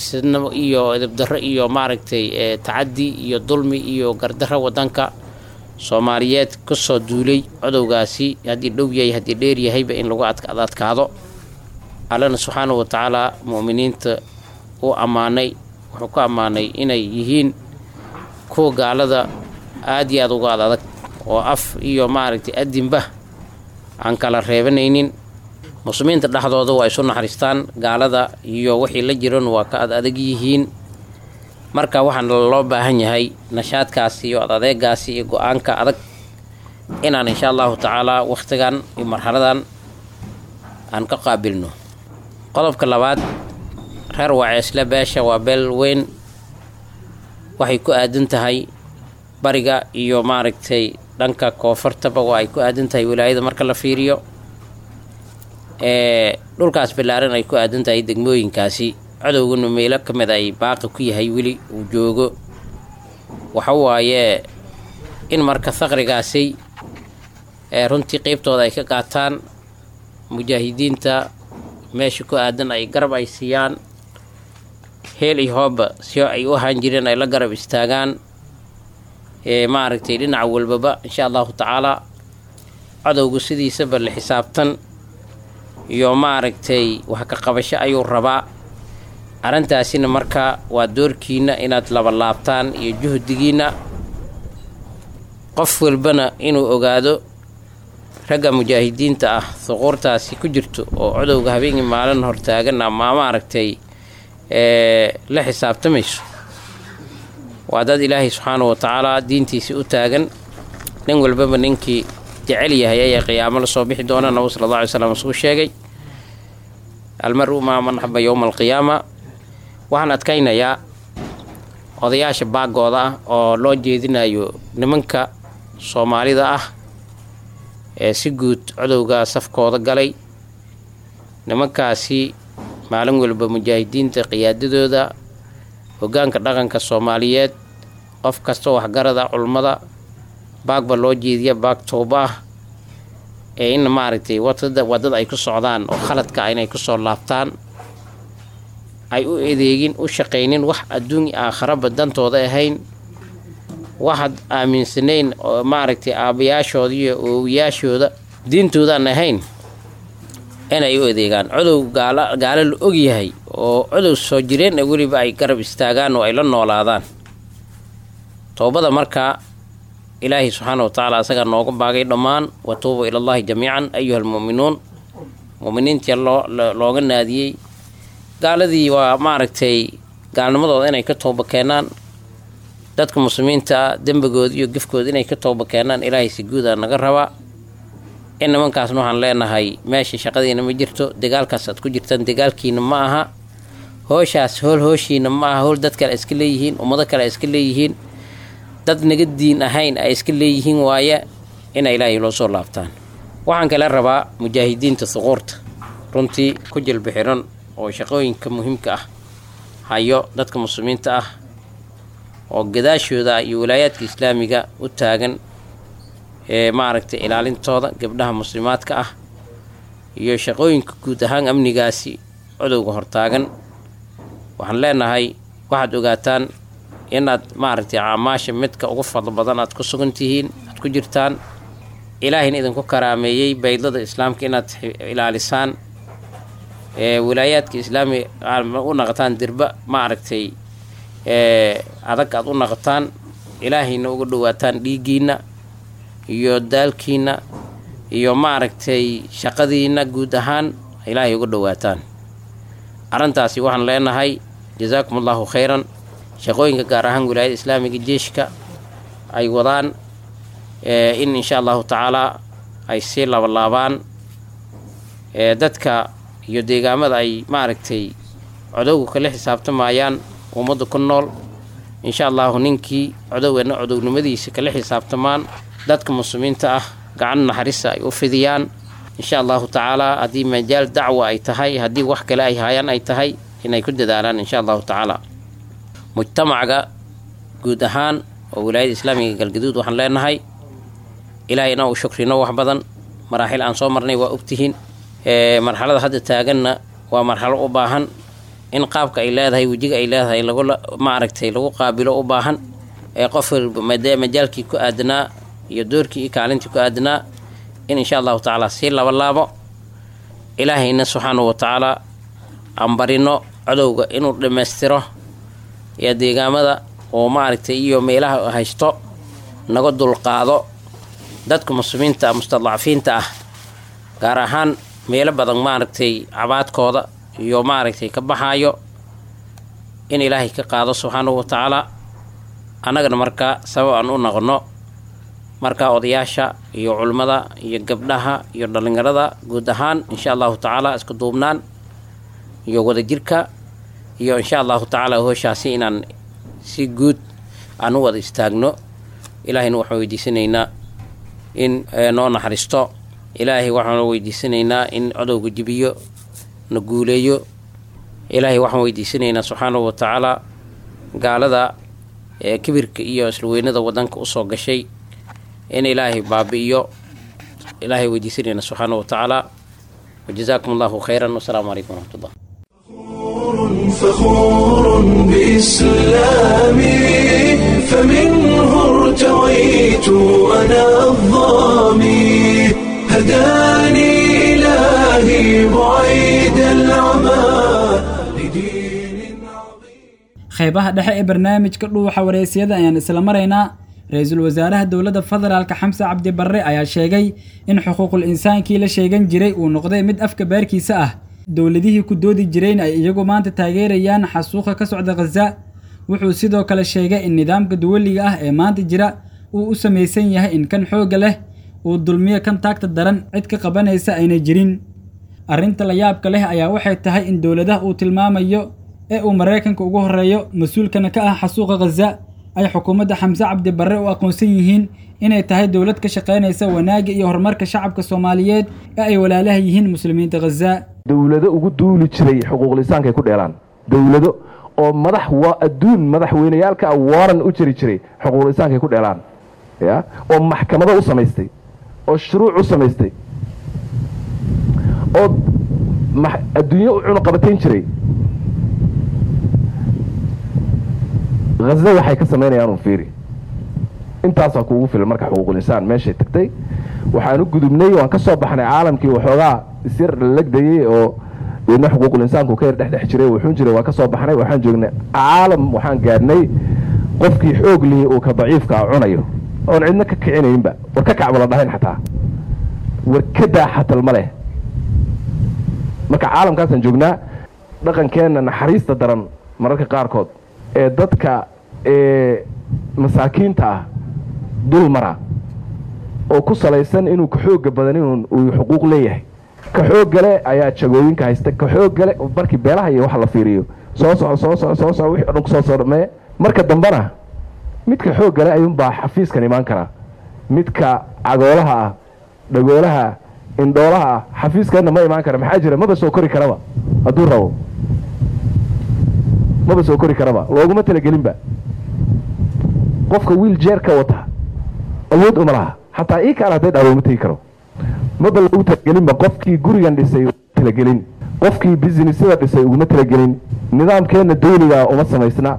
isbaxaysanimo iyo edabdarro iyo maaragtay tacaddi iyo dulmi iyo gardarro waddanka soomaaliyeed ka soo duulay codowgaasi haddii dhow yahay haddii dheer yahayba in lagu adkaado allana subxaanahu wa tacaala mu'miniinta uu ammaanay wuxuu ku ammaanay inay yihiin kuwa gaalada aad iyo aad uga ad adag oo af iyo maaragtay adinba aan kala reebanaynin muslimiinta dhexdooda waa isu naxariistaan gaalada iyo wixii la jiran waa ka ad adag yihiin marka waxaana loo baahan yahay nashaadkaasi iyo ad adeegaasi iyo go-aanka adag inaan insha allahu tacaalaa wakhtigan iyo marxaladan aan ka qaabilno qodobka labaad reer waceesle beesha waa beel weyn waxay ku aadan tahay bariga iyo maaragtay dhanka koonfurtaba waa ay ku aadan tahay wilaayada marka la fiiriyo ee dhulkaas ballaaran ay ku aadan tahay degmooyinkaasi cadowguna meelo ka mid ay baaqi ku yahay weli uu joogo waxa waaye in marka faqrigaasi ee runtii qeybtooda ay ka qaataan mujaahidiinta meesha ku aadan ay garab ay siiyaan heel iyo hooba si ay u ahaan jireen ay la garab istaagaan ee maaragtay dhinaca walbaba insha allahu tacaalaa cadowgu sidiisaba la xisaabtan iyo maaragtay wax ka qabasho ayuu rabaa arrintaasina marka waa doorkiina inaad labalaabtaan iyo juhdigiina qof walbana inuu ogaado ragga mujaahidiinta ah suquurtaasi ku jirto oo codowga habeenkii maalin hortaagan ama maaragtay la xisaabtamayso waa dad ilaahay subxaanahu wa tacaalaa diintiisii u taagan nin walbaba ninkii jecel yahay ayaa qiyaamo la soo bixi doona nabigu sala alla alay slam isuu sheegay almaru maa man xaba yowma alqiyaama waxaan adkaynayaa odayaasha baagooda ah oo loo jeedinayo nimanka soomaalida ah ee si guud codowga safkooda galay nimankaasi maalin walba mujaahidiinta qiyaadadooda hoggaanka dhaqanka soomaaliyeed qof kasta waxgarada culummada baagba loo jeediya baag tooba ah ee in maaragtay wadada waddada ay ku socdaan oo khaladka ah inay kusoo laabtaan ay u adeegin u shaqaynin wax adduun aakharaba dantooda ahayn waxaad aaminsanayn oo maaragtay aabbayaashooda iyo oowiyaashooda diintoodaan ahayn inay u adeegaan codow gaala gaalo la ogyahay oo codow soo jireen ee weliba ay garab istaagaan oo ay la noolaadaan toobada markaa ilaahay subxaana wa tacaala asagaa nooga baagay dhammaan wa tuubu ilallaahi jamiican ayuha almu'minuun mu'miniintii loo looga naadiyey gaaladii waa maaragtay gaalnimadooda inay ka tooba keenaan dadka muslimiinta ah dembigooda iyo gefkooda inay ka tooba keenaan ilaahay si guudaa naga rabaa in nimankaasna waxaan leenahay meesha shaqadiina ma jirto dagaalkaas aad ku jirtaan dagaalkiina ma aha hooshaas hool hooshiina ma aha hool dad kale iska leeyihiin ummado kale iska leeyihiin dad naga diin ahayn ay iska leeyihiin waaye ina ilaahay loo soo laabtaan waxaan kale rabaa mujaahidiinta suquurta runtii ku jilbixiran oo shaqooyinka muhiimka ah hayo dadka muslimiinta ah oo gadaashooda iyo walaayaadka islaamiga u taagan ee maaragtay ilaalintooda gabdhaha muslimaadka ah iyo shaqooyinka guud ahaan amnigaasi codowga hortaagan waxaan leenahay waxaad ogaataan inaad maaragtay caamaasha midka ugu fadlo badan aad ku sugan tihiin aad ku jirtaan ilaahina idinku karaameeyey baydlada islaamka inaad ilaalisaan ee walaayaadka islaami u naqataan dirba maaragtay ee adag aad u naqataan ilaahayna uga dhowaataan dhiiggiinna iyo daalkiinna iyo maaragtay shaqadiinna guud ahaan ilaahay uga dhowaataan arrintaasi waxaan leenahay jasaakum allahu khayran shaqooyinka gaar ahaan wilaayada islaamiga jeeshka ay wadaan in insha allahu tacaalaa ay sii labalaabaan ee dadka iyo deegaamada ay maaragtay codowga kala xisaabtamayaan ummadda ku nool insha allahu ninkii codowgeena codownimadiisa kala xisaabtamaan dadka muslimiinta ah gacan naxariista ay u fidiyaan insha allahu tacaalaa haddii majaal dacwa ay tahay haddii wax kale ay hayaan ay tahay inay ku dadaalaan insha allahu tacaala mujtamaca guud ahaan oo wilaayada islaamiga galgaduud waxaan leenahay ilaahay inaan u shukrino wax badan maraaxil aan soo marnay waa ogtihiin marxalada hadda taaganna waa marxalo u baahan in qaabka ay leedahay wejiga ay leedahay lagu maaragtay lagu qaabilo u baahan ee qof walba majaalkii ku aadanaa iyo doorkii iyo kaalintii ku aadnaa in insha allahu tacaala sii labalaabo ilaahayna subxaanahu wa tacaala aan barino codowga inuu dhammaystiro ee deegaamada oo maaragtay iyo meelaha haysto naga dulqaado dadka muslimiinta mustadcafiinta ah gaar ahaan meelo badan maaragtay cabaadkooda iyo maaragtay ka baxaayo in ilaahay ka qaado subxaanahu wa tacaala annagana markaa sabab aan u noqono markaa odayaasha iyo culimmada iyo gabdhaha iyo dhallinyarada guud ahaan insha allahu tacaala isku duubnaan iyo wadajirka iyo insha allahu tacaala hooshaasi inaan si guud aan u wada istaagno ilaahayna waxaan weydiisanaynaa in noo naxariisto ilaahay waxaan weydiisanaynaa in codowga jibiyo na guuleeyo ilaahay waxaan weydiisanaynaa subxaanahu wa tacaala gaalada ee kibirka iyo islaweynada wadanka usoo gashay in ilaahay baabi'iyo ilaahay weydiisanayna subxaanahu wa tacaala wajazaakum allahu khayran wasalaamu calaykum waraxmat ullah فخور بإسلامي فمنه ارتويت أنا الظامي هداني إلهي بعيد العمى لدين qaybaha dhexe ee barnaamijka dhuuxa wareysiyada ayaan isla maraynaa ra-iisul wasaaraha dowladda federaalka xamse cabdi barre ayaa sheegay in xuquuqul insaankii la sheegan jiray uu noqday mid afka baarkiisa ah dowladihii ku doodi jireen ay iyagu maanta taageerayaan xasuuqa ka socda khaza wuxuu sidoo kale sheegay in nidaamka duwaliga ah ee maanta jira uu u samaysan yahay in kan xoogga leh uu dulmiyo kan taagta daran cid ka qabanaysa ayna jirin arrinta la yaabka leh ayaa waxay tahay in dowladaha uu tilmaamayo ee uu maraykanka ugu horreeyo mas-uulkana ka ah xasuuqa khaza ay xukuumadda xamse cabdi barre u aqoonsan yihiin inay tahay dowlad ka shaqaynaysa wanaagga iyo horumarka shacabka soomaaliyeed ee ay walaalaha yihiin muslimiinta khaza dowlado ugu duuli jiray xuquuqlisaanka ay ku dheelaan dowlado oo madax waa adduun madaxweyneyaalka ah waran u jiri jiray xuquuqlisaanka ay ku dheelaan ya oo maxkamado u samaystay oo shuruuc u samaystay oo adduunyo u cunuqabatayn jiray haza waxay ka samaynayaan un fiiri intaasaa kuugu filan marka xuquuqulinsaan meeshay tagtay waxaan u gudubnay waan ka soo baxnay caalamkii waxoogaa isyar lalagdayey oo deedna xuquuqulinsaanku ka yar dhexdhex jiray wuxuun jiray waan ka soo baxnay waxaan joognay caalam waxaan gaadhnay qofkii xoog lihi uu ka daciifka a cunayo oon cidna ka kicinaynba war ka kacba la dhahayn xataa war ka daa xatal ma leh marka caalamkaasaan joognaa dhaqankeenna naxariista daran mararka qaarkood ee dadka ee masaakiinta ah dul mara oo ku salaysan inuu ka xooga badan in uu xuquuq leeyahay ka xooggale ayaa jagooyinka haysta ka xooggale markii beelaha iyo waxa la fiiriyo soo soco soo soco soo soco wixii o dhan kusoo soo dhamee marka dambena midka xooggale ayuunbaa xafiiskan imaan karaa midka cagoolaha ah dhagoolaha indhoolaha ah xafiiskeenna ma imaan kara maxaa jira maba soo kori karaba hadduu rabo maba soo kori karaba looguma talagelinba qofka wiil jeerka wata awood uma laha xataa ii kaal hadday dhaa looma tegi karo maba loogu talagelinba qofkii gurigan dhisay talagelin qofkii businessyada dhisay uguma talagelin nidaamkeenna dawligaa uma samaysna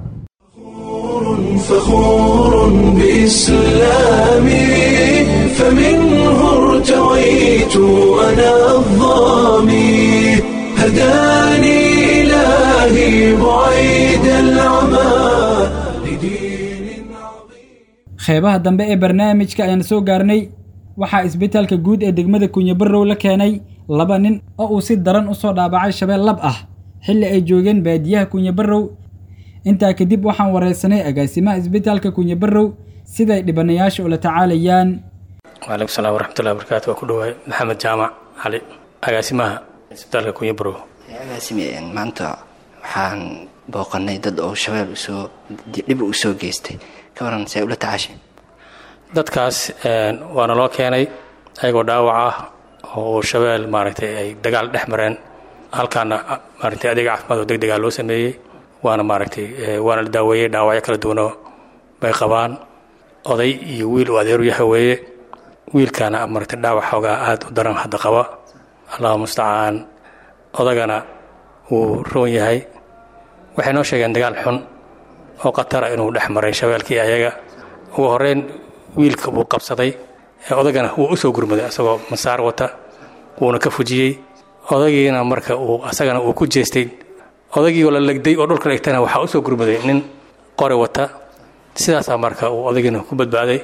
فخور بإسلامي فمنه ارتويت أنا الظامي هداني إلهي بعيد العمى لدين qeybaha dambe ee barnaamijka ayaan soo gaarnay waxaa isbitaalka guud ee degmada kunyabarow la keenay laba nin oo uu si daran u soo dhaabacay shabeel lab ah xilli ay joogeen baadiyaha kunyabarow intaa kadib waxaan wareysanay agaasimaha isbitaalka kunyabarow siday dhibanayaasha ula tacaalayaan waalaikum salaam waraxmatullahi wabarakaatu waa ku dhawaay maxamed jaamac cali agaasimaha isbitaalka kunyabarow agaasime maanta waxaan booqanay dad oo shabeel usoo dhib u soo geystay ka waran see ula tacaashay dadkaas waana loo keenay ayagoo dhaawac ah oo shabeel maaragtay ay dagaal dhex mareen halkaana maaragtay adeega caafimaad oo deg degaa loo sameeyey waana maaragtay waana la daaweeyey dhaawacyo kala duwanoo bay qabaan oday iyo wiil uu adeeru yahay weeye wiilkaana maaragtay dhaawac xoogaa aada u daran hadda qaba allahu mustacaan odagana wuu roon yahay waxay noo sheegeen dagaal xun oo khatara inuu dhex maray shabeelkii ayaga ugu horeyn wiilka buu qabsaday odagana wuu u soo gurmaday asagoo masaar wata wuuna ka fujiyey odagiina marka uu asagana uu ku jeestay odagiioo la legday oo dhulka dhigtana waxaa u soo gurmaday nin qori wata sidaasaa marka uu odagiina ku badbaaday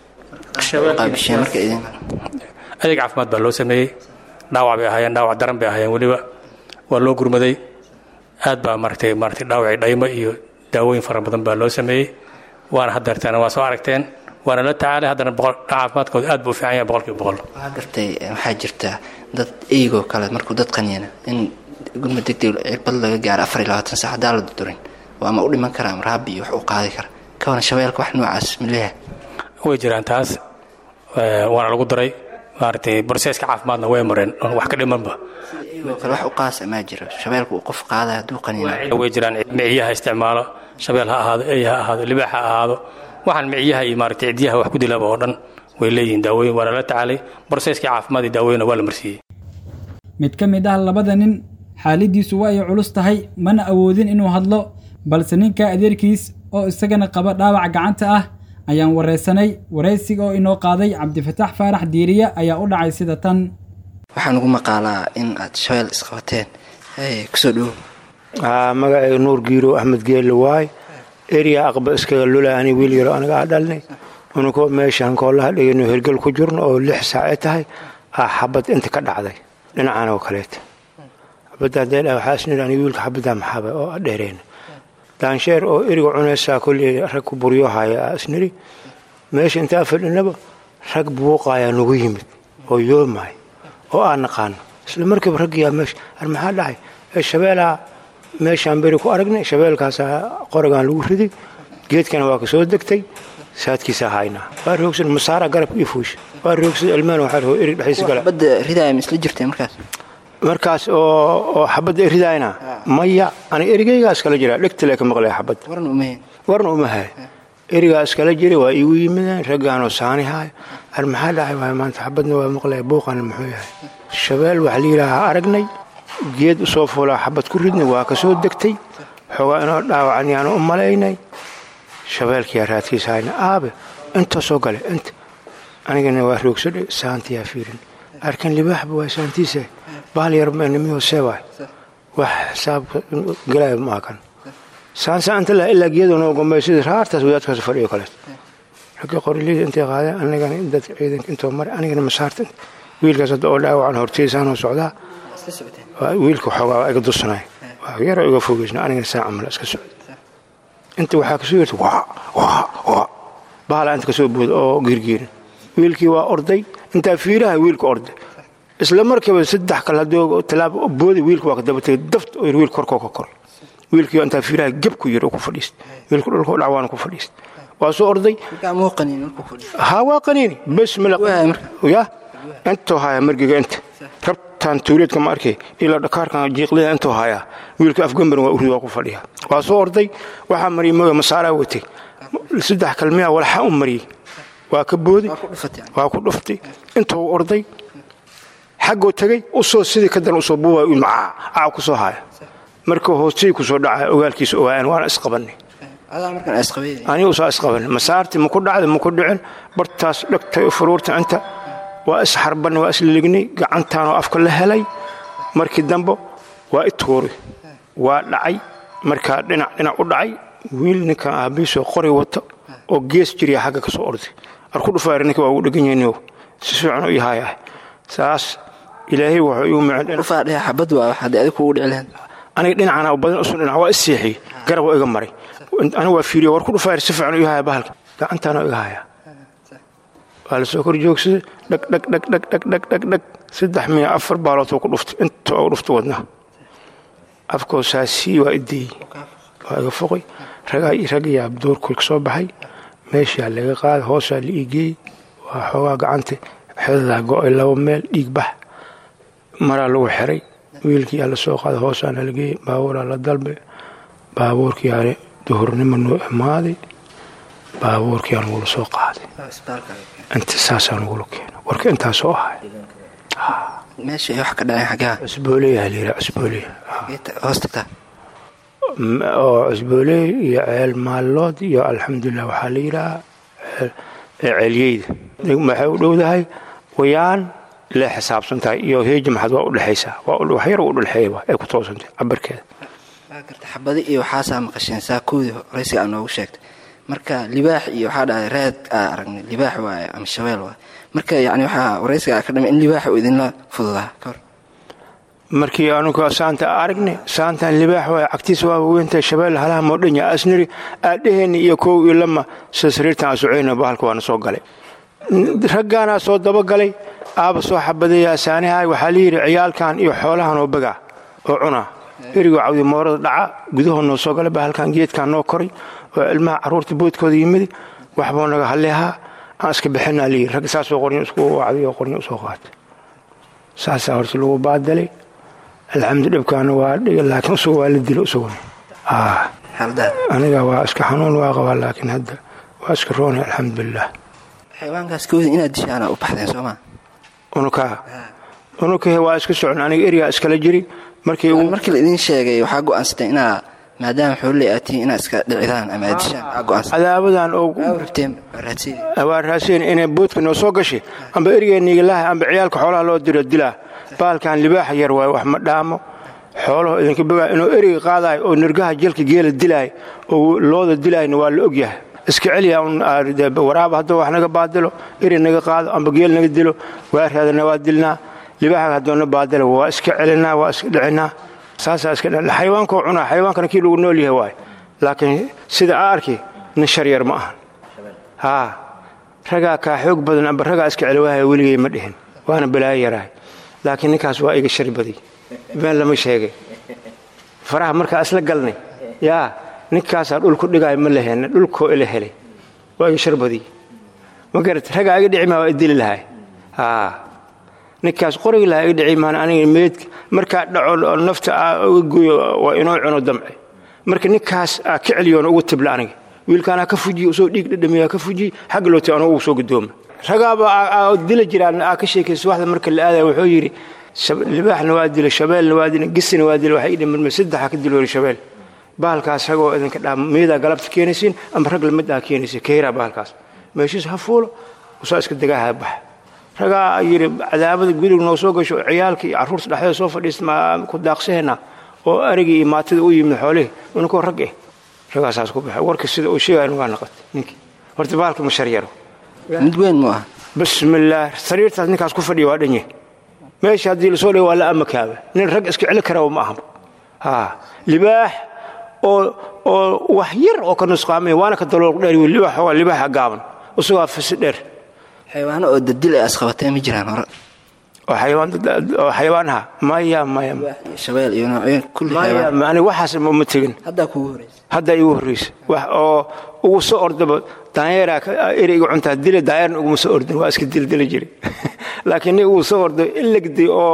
adeeg caafimaad baa loo sameeyey dhaawac bay ahaayeen dhaawac daran bay ahaayeen weliba waa loo gurmaday aad baa maratay maratay dhaawacii dhaymo iyo daawooyin fara badan baa loo sameeyey waana haddeerteena waa soo aragteen waana la tacaalay haddana caafimaadkooda aad buu u fiican yahay boqolkiiba boqol waxaa gartay waxaa jirta dad eygoo kale markuu dad qaniyana in gurmad degdeg cirbad laga gaaro afar iyo labaatan sac haddaan la dudurin oo ama u dhiman kara ama raabi iyo wax u qaadi kara kawana shabeelka wax noocaas maleeyahay way jiraan taas waana lagu daray maaragtay broseska caafimaadna way mareen oon wax ka dhimanba eygoo kale wax u qaasa maa jiro shabeelka uu qof qaadaya hadduu qanina way jiraan miciyaha isticmaalo shabeel ha ahaado ey ha ahaado libaax ha ahaado waxaan miciyaha iyo maaragtay cidyaha wax ku dilaba oo dhan way leeyihiin daawooyin waana la tacaalay broseskii caafimaad iyo daawooyinna waa la marsiiyey mid ka mid ah labada nin xaaladiisu waa ay culus tahay mana awoodin inuu hadlo balse ninka adeerkiis oo isagana qaba dhaawac gacanta ah ayaan waraysanay waraysiga oo inoo qaaday cabdifataax faarax diiriye ayaa u dhacay sida tan waxaan ugu maqaalaa in aad shabeel isqabateen kusoo dhowo magacayga nuur giiro axmed geelle waay eriya aqba iskaga lula ani wiil yaro anaga a dhalnay ununkoo meeshaan koolaha dhigano hergel ku jirno oo lix saace tahay aa xabad inta ka dhacday dhinacan oo kaleeta xabadda haddee dha waxaa isniri ani wiilka xabaddaa maxaaba oo dheereyna daansheer oo eriga cunaysaa kolley rag ku buryo haya aa isniri meesha intaa fadhinaba rag buuqayaa nagu yimid oo yoomaay oo aan naqaano isla markiiba raggiyaa meesha ar maxaa dhacay ee shabeelaa meeshaan beri ku aragnay shabeelkaasaa qorigaan lagu riday geedkana waa ka soo degtay saadkiisaa haynaa waa roogsan masaara garabka io fuusha waa roogsan ilmaan waxaa roo erig dhexdiisa gala xabadda ridaaya ma isla jirtay markaas markaas oo oo xabadda ridaayna maya ani erigaygaa iskala jiraa dhegtale ka maqlaya xabadda warna umahayn warna uma hay erigaa iskala jira waa iigu yimideen raggaanoo saani haay ar maxaa dhacay waay maanta xabadna waa maqlaya buuqana muxuu yahay shabeel waxaa la yidhaahaa aragnay geed usoo fuulaa xabad ku ridnay waa ka soo degtay xoogaa inoo dhaawacan yaanu u malaynay shabeelkiyaa raadkiisa hayna aabe inta soo gale inta anigana waa roogsadhe saantiyaa fiirin arkan libaaxba waa saantiisa bahal yarmanimiyo seewaay wax xisaabka galaya maa kan saansa inta la ilaa geedo noo gombay sidii raartaas wadaadkaas fadhiyo kaleet ragga qoriliyada intay qaadeen anigana dad ciidanka intoo maray anigana masaarta wiilkaas hadda oo dhaawacan horteysaanoo socdaa wiilka xoogaa waa iga dusanay waa yaroo iga fogeysna anigana saa camal iska socda inta waxaa kasoo yerta waa waa waa bahala inta kasoo booda oo giirgiirin wiilkii waa orday intaa fiiraha wiilka orday isla markiiba saddex kale haddii tallaab booday wiilka waa ka dabatay daft oo wiil korkoo ka kor wiilkii intaa fiiraha geb ku yir oo ku fadhiist wiilka dhulka dhacwaana ku fadhiist waa soo orday ha waa qaniini bes ya intoo haya margiga inta rabtaan tuuleedka ma arkay ilaa dhakaarkan jiiqlida intoo haya wiilka afgambarin waa urid waa ku fadhiya waa soo orday waxaa mariyay mooya masaaraa watay saddex kalmiya walxa u mariyey waa ka booday waa ku dhuftay intuu orday xaggoo tegey usoo sidii ka daran usoo buuba macaa aa ku soo haya markuu hoostay ku soo dhacay ogaalkiisa ogaayaan waana isqabannay aniga usaa isqabanay masaartii maku dhacday maku dhicin bartaas dhegtay furuurta inta waa isxarbanay waa islignay gacantaanoo afka la helay markii dambe waa i tuuray waa dhacay markaa dhinac dhinac u dhacay wiil ninkan aabiisoo qori wato oo gees jiriya xagga ka soo orday arku dhufaari ninka waa ugu dhegan yahay si fiican u yahay ah saas ilaahay wuxuu igu micin aniga dhinacana badan usun dhinac waa isseexiyey garab waa iga maray aniga waa fiiriya war ku dhufaari si fiican u yahay bahalka gacantaana iga haya waa la soo kor joogsaday dhag dhag dhag dhag dhag dhag dhag dhag saddex miya afar baalood ku dhuftay inta oo dhuftay wadnaha afkoo saasii waa ideeyey waa iga foqay ragayaa doorkoy ka soo baxay meeshaa laga qaaday hoosaa la iigeeyey waa xoogaa gacanta xedadaa go'ay laba meel dhiig bax maraa lagu xiray wiilkii aa la soo qaaday hoosaana la geeyey baabuuraa la dalbay baabuurkiiaane duhurnimo noo imaaday baabuurkiiaa nagula soo qaaday inta saasaa nagula keena warka intaasoo ahay meesha wax ka dhaceen xaggaa cusbooleeyaa la yidhaha cusbooleya hoos tagtaa oo cusbooleey iyo ceel maallood iyo alxamdulilah waxaa la yidhahaa ee ceelyeyda waxay u dhowdahay wayaan lee xisaabsan tahay iyo heeji maxad waa u dhexaysaa wax yar u dhexeeya ay ku toosantay cabarkeeda xabadi iyo waxaasaa maqasheen saakoodii horeysiga aa noogu sheegtay marka libaax iyo waxaa dhahay raad aa aragnay libaax waaye ama shabeel waaye marka yani waxaa wareysiga aa ka dhama in libaaxa uu idinla fududaa kahor markii anugu saanta aragnay saantan libaax waay cagtiisa waa weyntahay shabeel halaha moodhanya asniri aadheheenni iyo kow iyo lama sida sariirtan asuceyna bahalka waana soo galay raggaanaa soo dabagalay aaba soo xabadeeyaa saaniha waxaa layidhi ciyaalkan iyo xoolahan oo bagaa oo cunaa erigoo cawdi moorada dhaca gudahoo noo soo galay bahalkan geedkan noo koray oo ilmaha carruurta boodkooda yimid waxbuu naga halleehaa aan iska bixinaa layidhi ragga saasoo qoryo isku wacday oo qoryo usoo qaatay saasaa horta lagu baadalay alxamdu dhibkaana waa dhiga laakiin usuga waa la dilo usuguna aniga waa iska xanuun waa qabaa laakiin hadda waa iska roonay alxamdulilah xayawaankaas kooda inaad dishaana u baxdeen soomaa unukaa unukahe waa iska socon aniga erigaa iskala jiri markii markii la idiin sheegay waxaa go'aansateen inaa maadaama xoololey aad tihiin inaad iska dhicidaan ama aad dishaan aa go'aansateen cadaabadan oo rabteen raadsiin waa raaseen inay boodka noo soo gashay amba erigeenniigalaha amba ciyaalka xoolaha loo diro dilaa baalkan libaaxa yar waay wax ma dhaamo xoolaho idinka bogaa inuu eriga qaadayo oo nirgaha jelka geela dilaayo oo looda dilaayna waa la ogyahay iska celiya waraaba hadduu wax naga baadilo eri naga qaado amba geel naga dilo waa raadana waa dilnaa libaaxa haddoona baadilo waa iska celinaa waa iska dhicinaa saasaa iska xayawaankoo cunaa xayawaankana kii lagu nool yahay waay laakiin sida aa arki nin shar yar ma ahan haa ragaa kaa xoog badan amba ragaa iska celi waahaya weligay ma dhihin waana balaayo yarahay laakiin ninkaas waa iga shari badiy been lama sheegay faraha markaa isla galnay yaa ninkaasaa dhulku dhigaayo ma la heenna dhulkoo ila helay waa iga shar badiy ma garat ragaa iga dhici maa waa idili lahay haa ninkaas qorigi lahaa iga dhici maan aniga meedka markaa dhaco nafta aa uga gooyo waa inoo cuno damce marka ninkaas aa ka celiyoona ugu tibla aniga wiilkaanaa ka fujiye usoo dhiig dhadhamiyaa ka fujiye xagga lootay anoo ugu soo gudooma ragaaba dila jiraan aa ka sheekaysa waxda marka la aadaya wuxuu yidhi libaaxna waa dila shabeelna waa dila gisina waa dila waxay dhimirma saddexa ka diloori shabeel bahalkaas ragoo idinka dhaa miyadaa galabta keenaysiin ama rag lamid aa keenaysiin kayraa bahalkaas meeshiis ha fuulo usaa iska dagaaha baxa ragaa yidhi cadaabada gudug noo soo gasho ciyaalka iyo carruurta dhexdeeda soo fadhiista ma ku daaqsaheenaa oo arigii iyo maatida u yimid xoolihii unkoo rag eh ragaasaas ku baxay warka sida uu sheegaya waa naqatay ninkii horta bahalka ma sharyaro mid weyn mu ah bismillaah sariirtaas ninkaas ku fadhiya waa dhanye meesha haddii lasoo dhigo waa la amakaaba nin rag iska celi karaa ma ahaba haa libaax oo oo wax yar oo ka nusqaamay waana ka dalool dheer libaax waa libaaxa gaaban isagoo fisi dheer xayawaano oo dadil ay asqabateen ma jiraan hore oo xayawaan oo xayawaanaha maya maya shabeel iyo noocyo kulli maya aniga waxaas ma tegin haddaa kugu horeysa hadda igu horreysa wax oo ugu soo ordaba daanyeeraa eri iga cuntaa dila daanyeerna uguma soo ordin waa iska dildili jiray laakiin nin ugu soo orday ilagday oo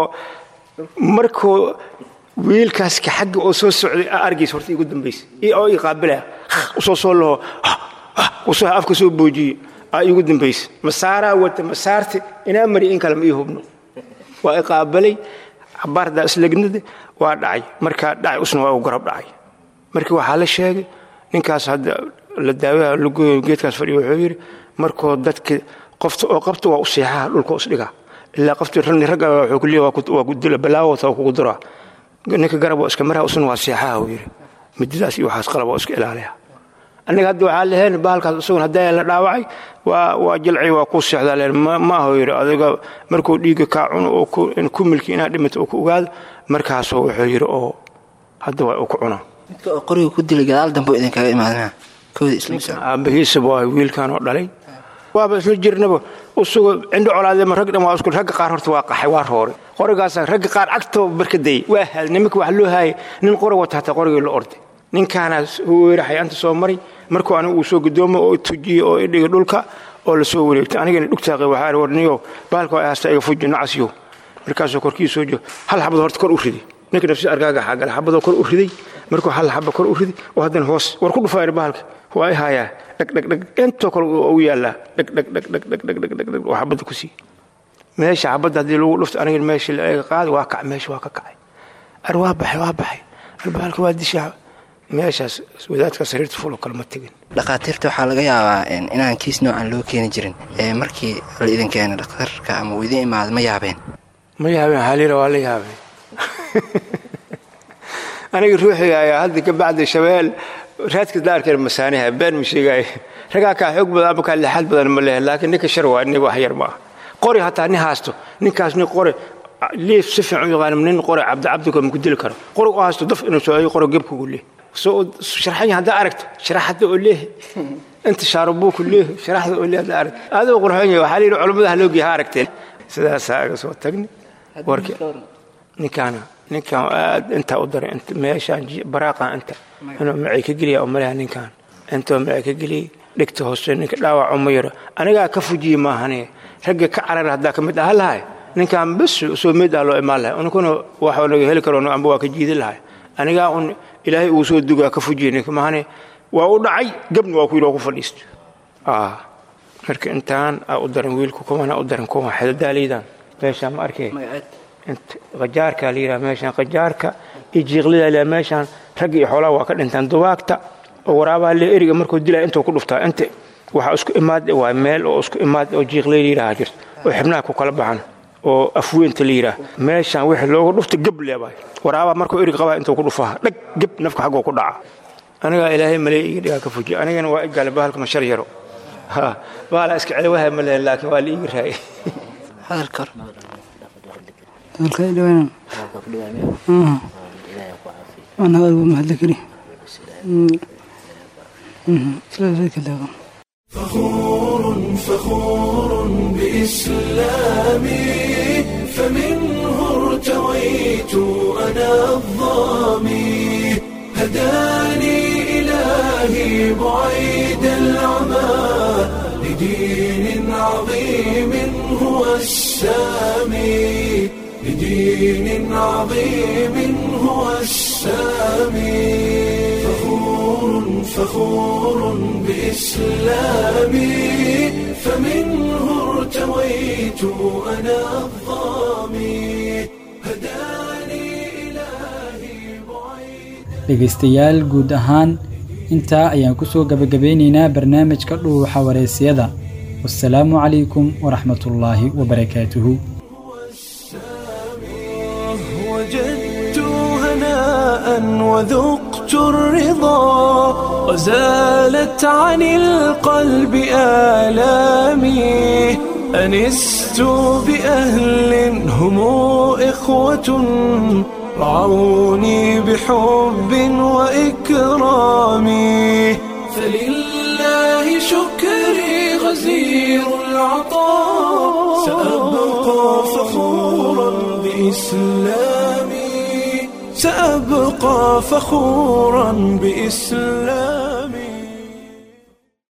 markuu wiilkaaska xagga oo soo socday argiis horta igu dambaysa oo ii qaabilaya usoo soo laho usoo afka soo boojiye aa iigu dambaysa masaaraa wata masaarti inaa mari in kale ma ii hubno waa i qaabalay cabaardaa islegnada waa dhacay markaa dhacay usna waa u garab dhacay markii waxaa la sheegay ninkaas hadda la daawaha lagoyo geedkaas fadhiya wuxuu yidhi markoo dadka qofta oo qabta waa u seexaha dhulka isdhigaa ilaa qofti ragni ragga wuxuu ku leeyahay waa ku dila balaawata waa kugu duraa ninka garab waa iska maraa usna waa seexaha uu yidhi mididaas iyo waxaas qalab waa iska ilaalaya annaga hadda waxaa leheen bahalkaas isagun haddaa la dhaawacay waa waa jalci waa ku seexdaa leen ma aho yidhi adiga markuu dhiigga kaa cuno oo ku milki inaad dhimato oo ku ogaado markaasoo wuxuu yidhi oo hadda waa uu ku cunaa midka oo qoriga ku dilay gadaal dambe idinkaga imaadmaa kooda isla aabahiisaba waa wiilkan oo dhalay waaba isla jirnaba usugo cindho colaadema rag dhan waa isku ragga qaar horta waa qaxay waa rooray qorigaasa ragga qaar cagtoo barkadayay waa haaday nimanka wax loo haayay nin qori wata hataa qorigii la orday ninkaana weeraxay anta soo maray markuu anigu uu soo gudoomo oo tujiyey oo idhigay dhulka oo la soo wareegtay anigana dhugtaaqi waxaa warniyo bahalka waa haasta iga fuji nacasyo markaasuu korkii soo joogo hal xabad horta kor u riday ninka nafsi argaaga xaagala xabadoo kor u riday markuu hal xaba kor u riday oo haddana hoos war ku dhufaayr bahalka waa i haayaa dhagdhagdhag intoo kale u yaallaa dhagdhagdhagdhagdhagdhagdhag oo xabadda ku sii meesha xabadda haddii lagu dhufto aniga meesha la eega qaadi waa kac meesha waa ka kacay ar waa baxay waa baxay ar bahalka waa dishaa meeshaas wadaadka sariirta fulo kalma tegin dhakhaatiirta waxaa laga yaabaa inaan kiis noocan loo keeni jirin ee markii la idin keena dhakhtarka ama uu idin imaada ma yaabeen ma yaabeen xaliila waa la yaabeen aniga ruuxiga ayaa hadda ka bacdi shabeel raadka daarkeen masaaniha been ma sheegaayo ragaa kaa xoog badan ama kaa lixaad badan ma lehe laakiin ninka shar waa nin wax yar ma ah qori hataa nin haasto ninkaas nin qori liif si fiican u yaqaan nin qori cabdicabdika ma ku dili karo qori u haasto daf inuu soo qori gebkugu leeh soo sharxan haddaa aragto sharaxada oo leeh inta shaarubuuku leeh sharaxda oo leeh haddaa aragto aadoo qurxoon yahay waxaa la yidhi culummadaha loo geeya ha aragteen sidaasaa aga soo tagni warki ninkaana ninkan aad intaa u daray meeshaan baraaqan inta inuu macay ka geliya oo malaha ninkan intoo macay ka geliyey dhigta hoose ninka dhaawac uma yaro anigaa ka fujiye maahane ragga ka carar haddaa ka mid aha lahay ninkan bas soo meed ah loo imaan lahay unkuna waxuu naga heli karo amba waa ka jiidi lahay anigaa un ilaahay uu soo dugaa ka fujiye ninka maahane waa u dhacay gabna waa ku yidhi oo ku fadhiisto marka intaan aa u daran wiilku kuwana u daran kuwa xedadaaliidan meeshaan ma arkay qajaarka la yidhaha meeshaan qajaarka iyo jiiqlida la meeshaan ragga iyo xoolaha waa ka dhintaan dubaagta oo waraabaha le eriga markuu dilaya intuu ku dhuftaa inta waxaa isku imaad waa meel oo isku imaad oo jiiqlay la yidhaha jirto oo xibnaha ku kala baxan oo afweynta la yidhaha meeshaan wixii loogu dhufta gab leebahay waraabaha markuu erig qabaa intuu ku dhufaha dhag gab nafka xaggoo ku dhaca anigaa ilaahay maley iga dhigaa ka fujiya anigana waa igaale bahalka mashar yaro ha bahala iska celiwaha ma lehen laakiin waa la iiga raayay hadalka أنا هذا محل كري فخور فخور بإسلامي فمنه ارتويت أنا الظامي هداني إلهي بعيد العمى لدين عظيم هو السامي لدين عظيم هو السامي فخور فخور بإسلامي فمنه ارتويت أنا الظامي dhegaystayaal guud ahaan intaa ayaan ku soo gabagabeynaynaa barnaamijka dhuuxa wareysiyada wasalaamu calaykum waraxmatullaahi wabarakaatuhu وجدت هناء وذقت الرضا وزالت عن القلب آلامي أنست بأهل هم إخوة رعوني بحب وإكرام فلله شكري غزير العطاء سأبقى فخورا بإسلامي سأبقى فخورا بإسلامي